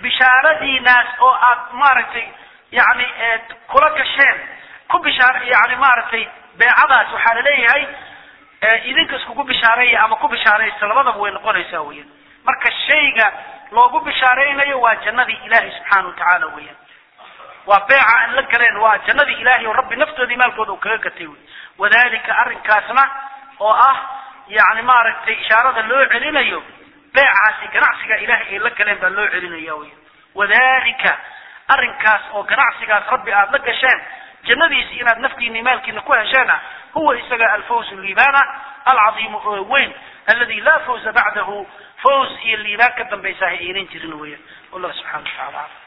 bishaaradiinaas oo aad maaragtay yani kula gasheen ku bishaar yani maaragtay beecadaas waxaa laleeyahay idinka iskugu bishaareeya ama ku bishaaraysta labadaba way noqonaysaa weyan marka shayga loogu bishaaraynayo waa jannadii ilaahay subxaana wa tacaala weyan waa beeca aan la galeen waa jannadii ilaahay oo rabbi naftoodii maalkooda uu kaga gatay wey wadalika arrinkaasna oo ah yani maaragtay ishaarada loo celinayo beecaasi ganacsiga ilaahay ay la galeen baa loo celinaya wey wadalika arrinkaas oo ganacsigaas rabbi aada la gasheen jannadiisi inaad naftiina maalkiina ku hesheena huwa isaga alfawz liibana alcadiimu oo weyn aladi laa fawza bacdahu fawz iyo liibaan ka dambaysa ha aynan jirin weya wallah subxana wa tacala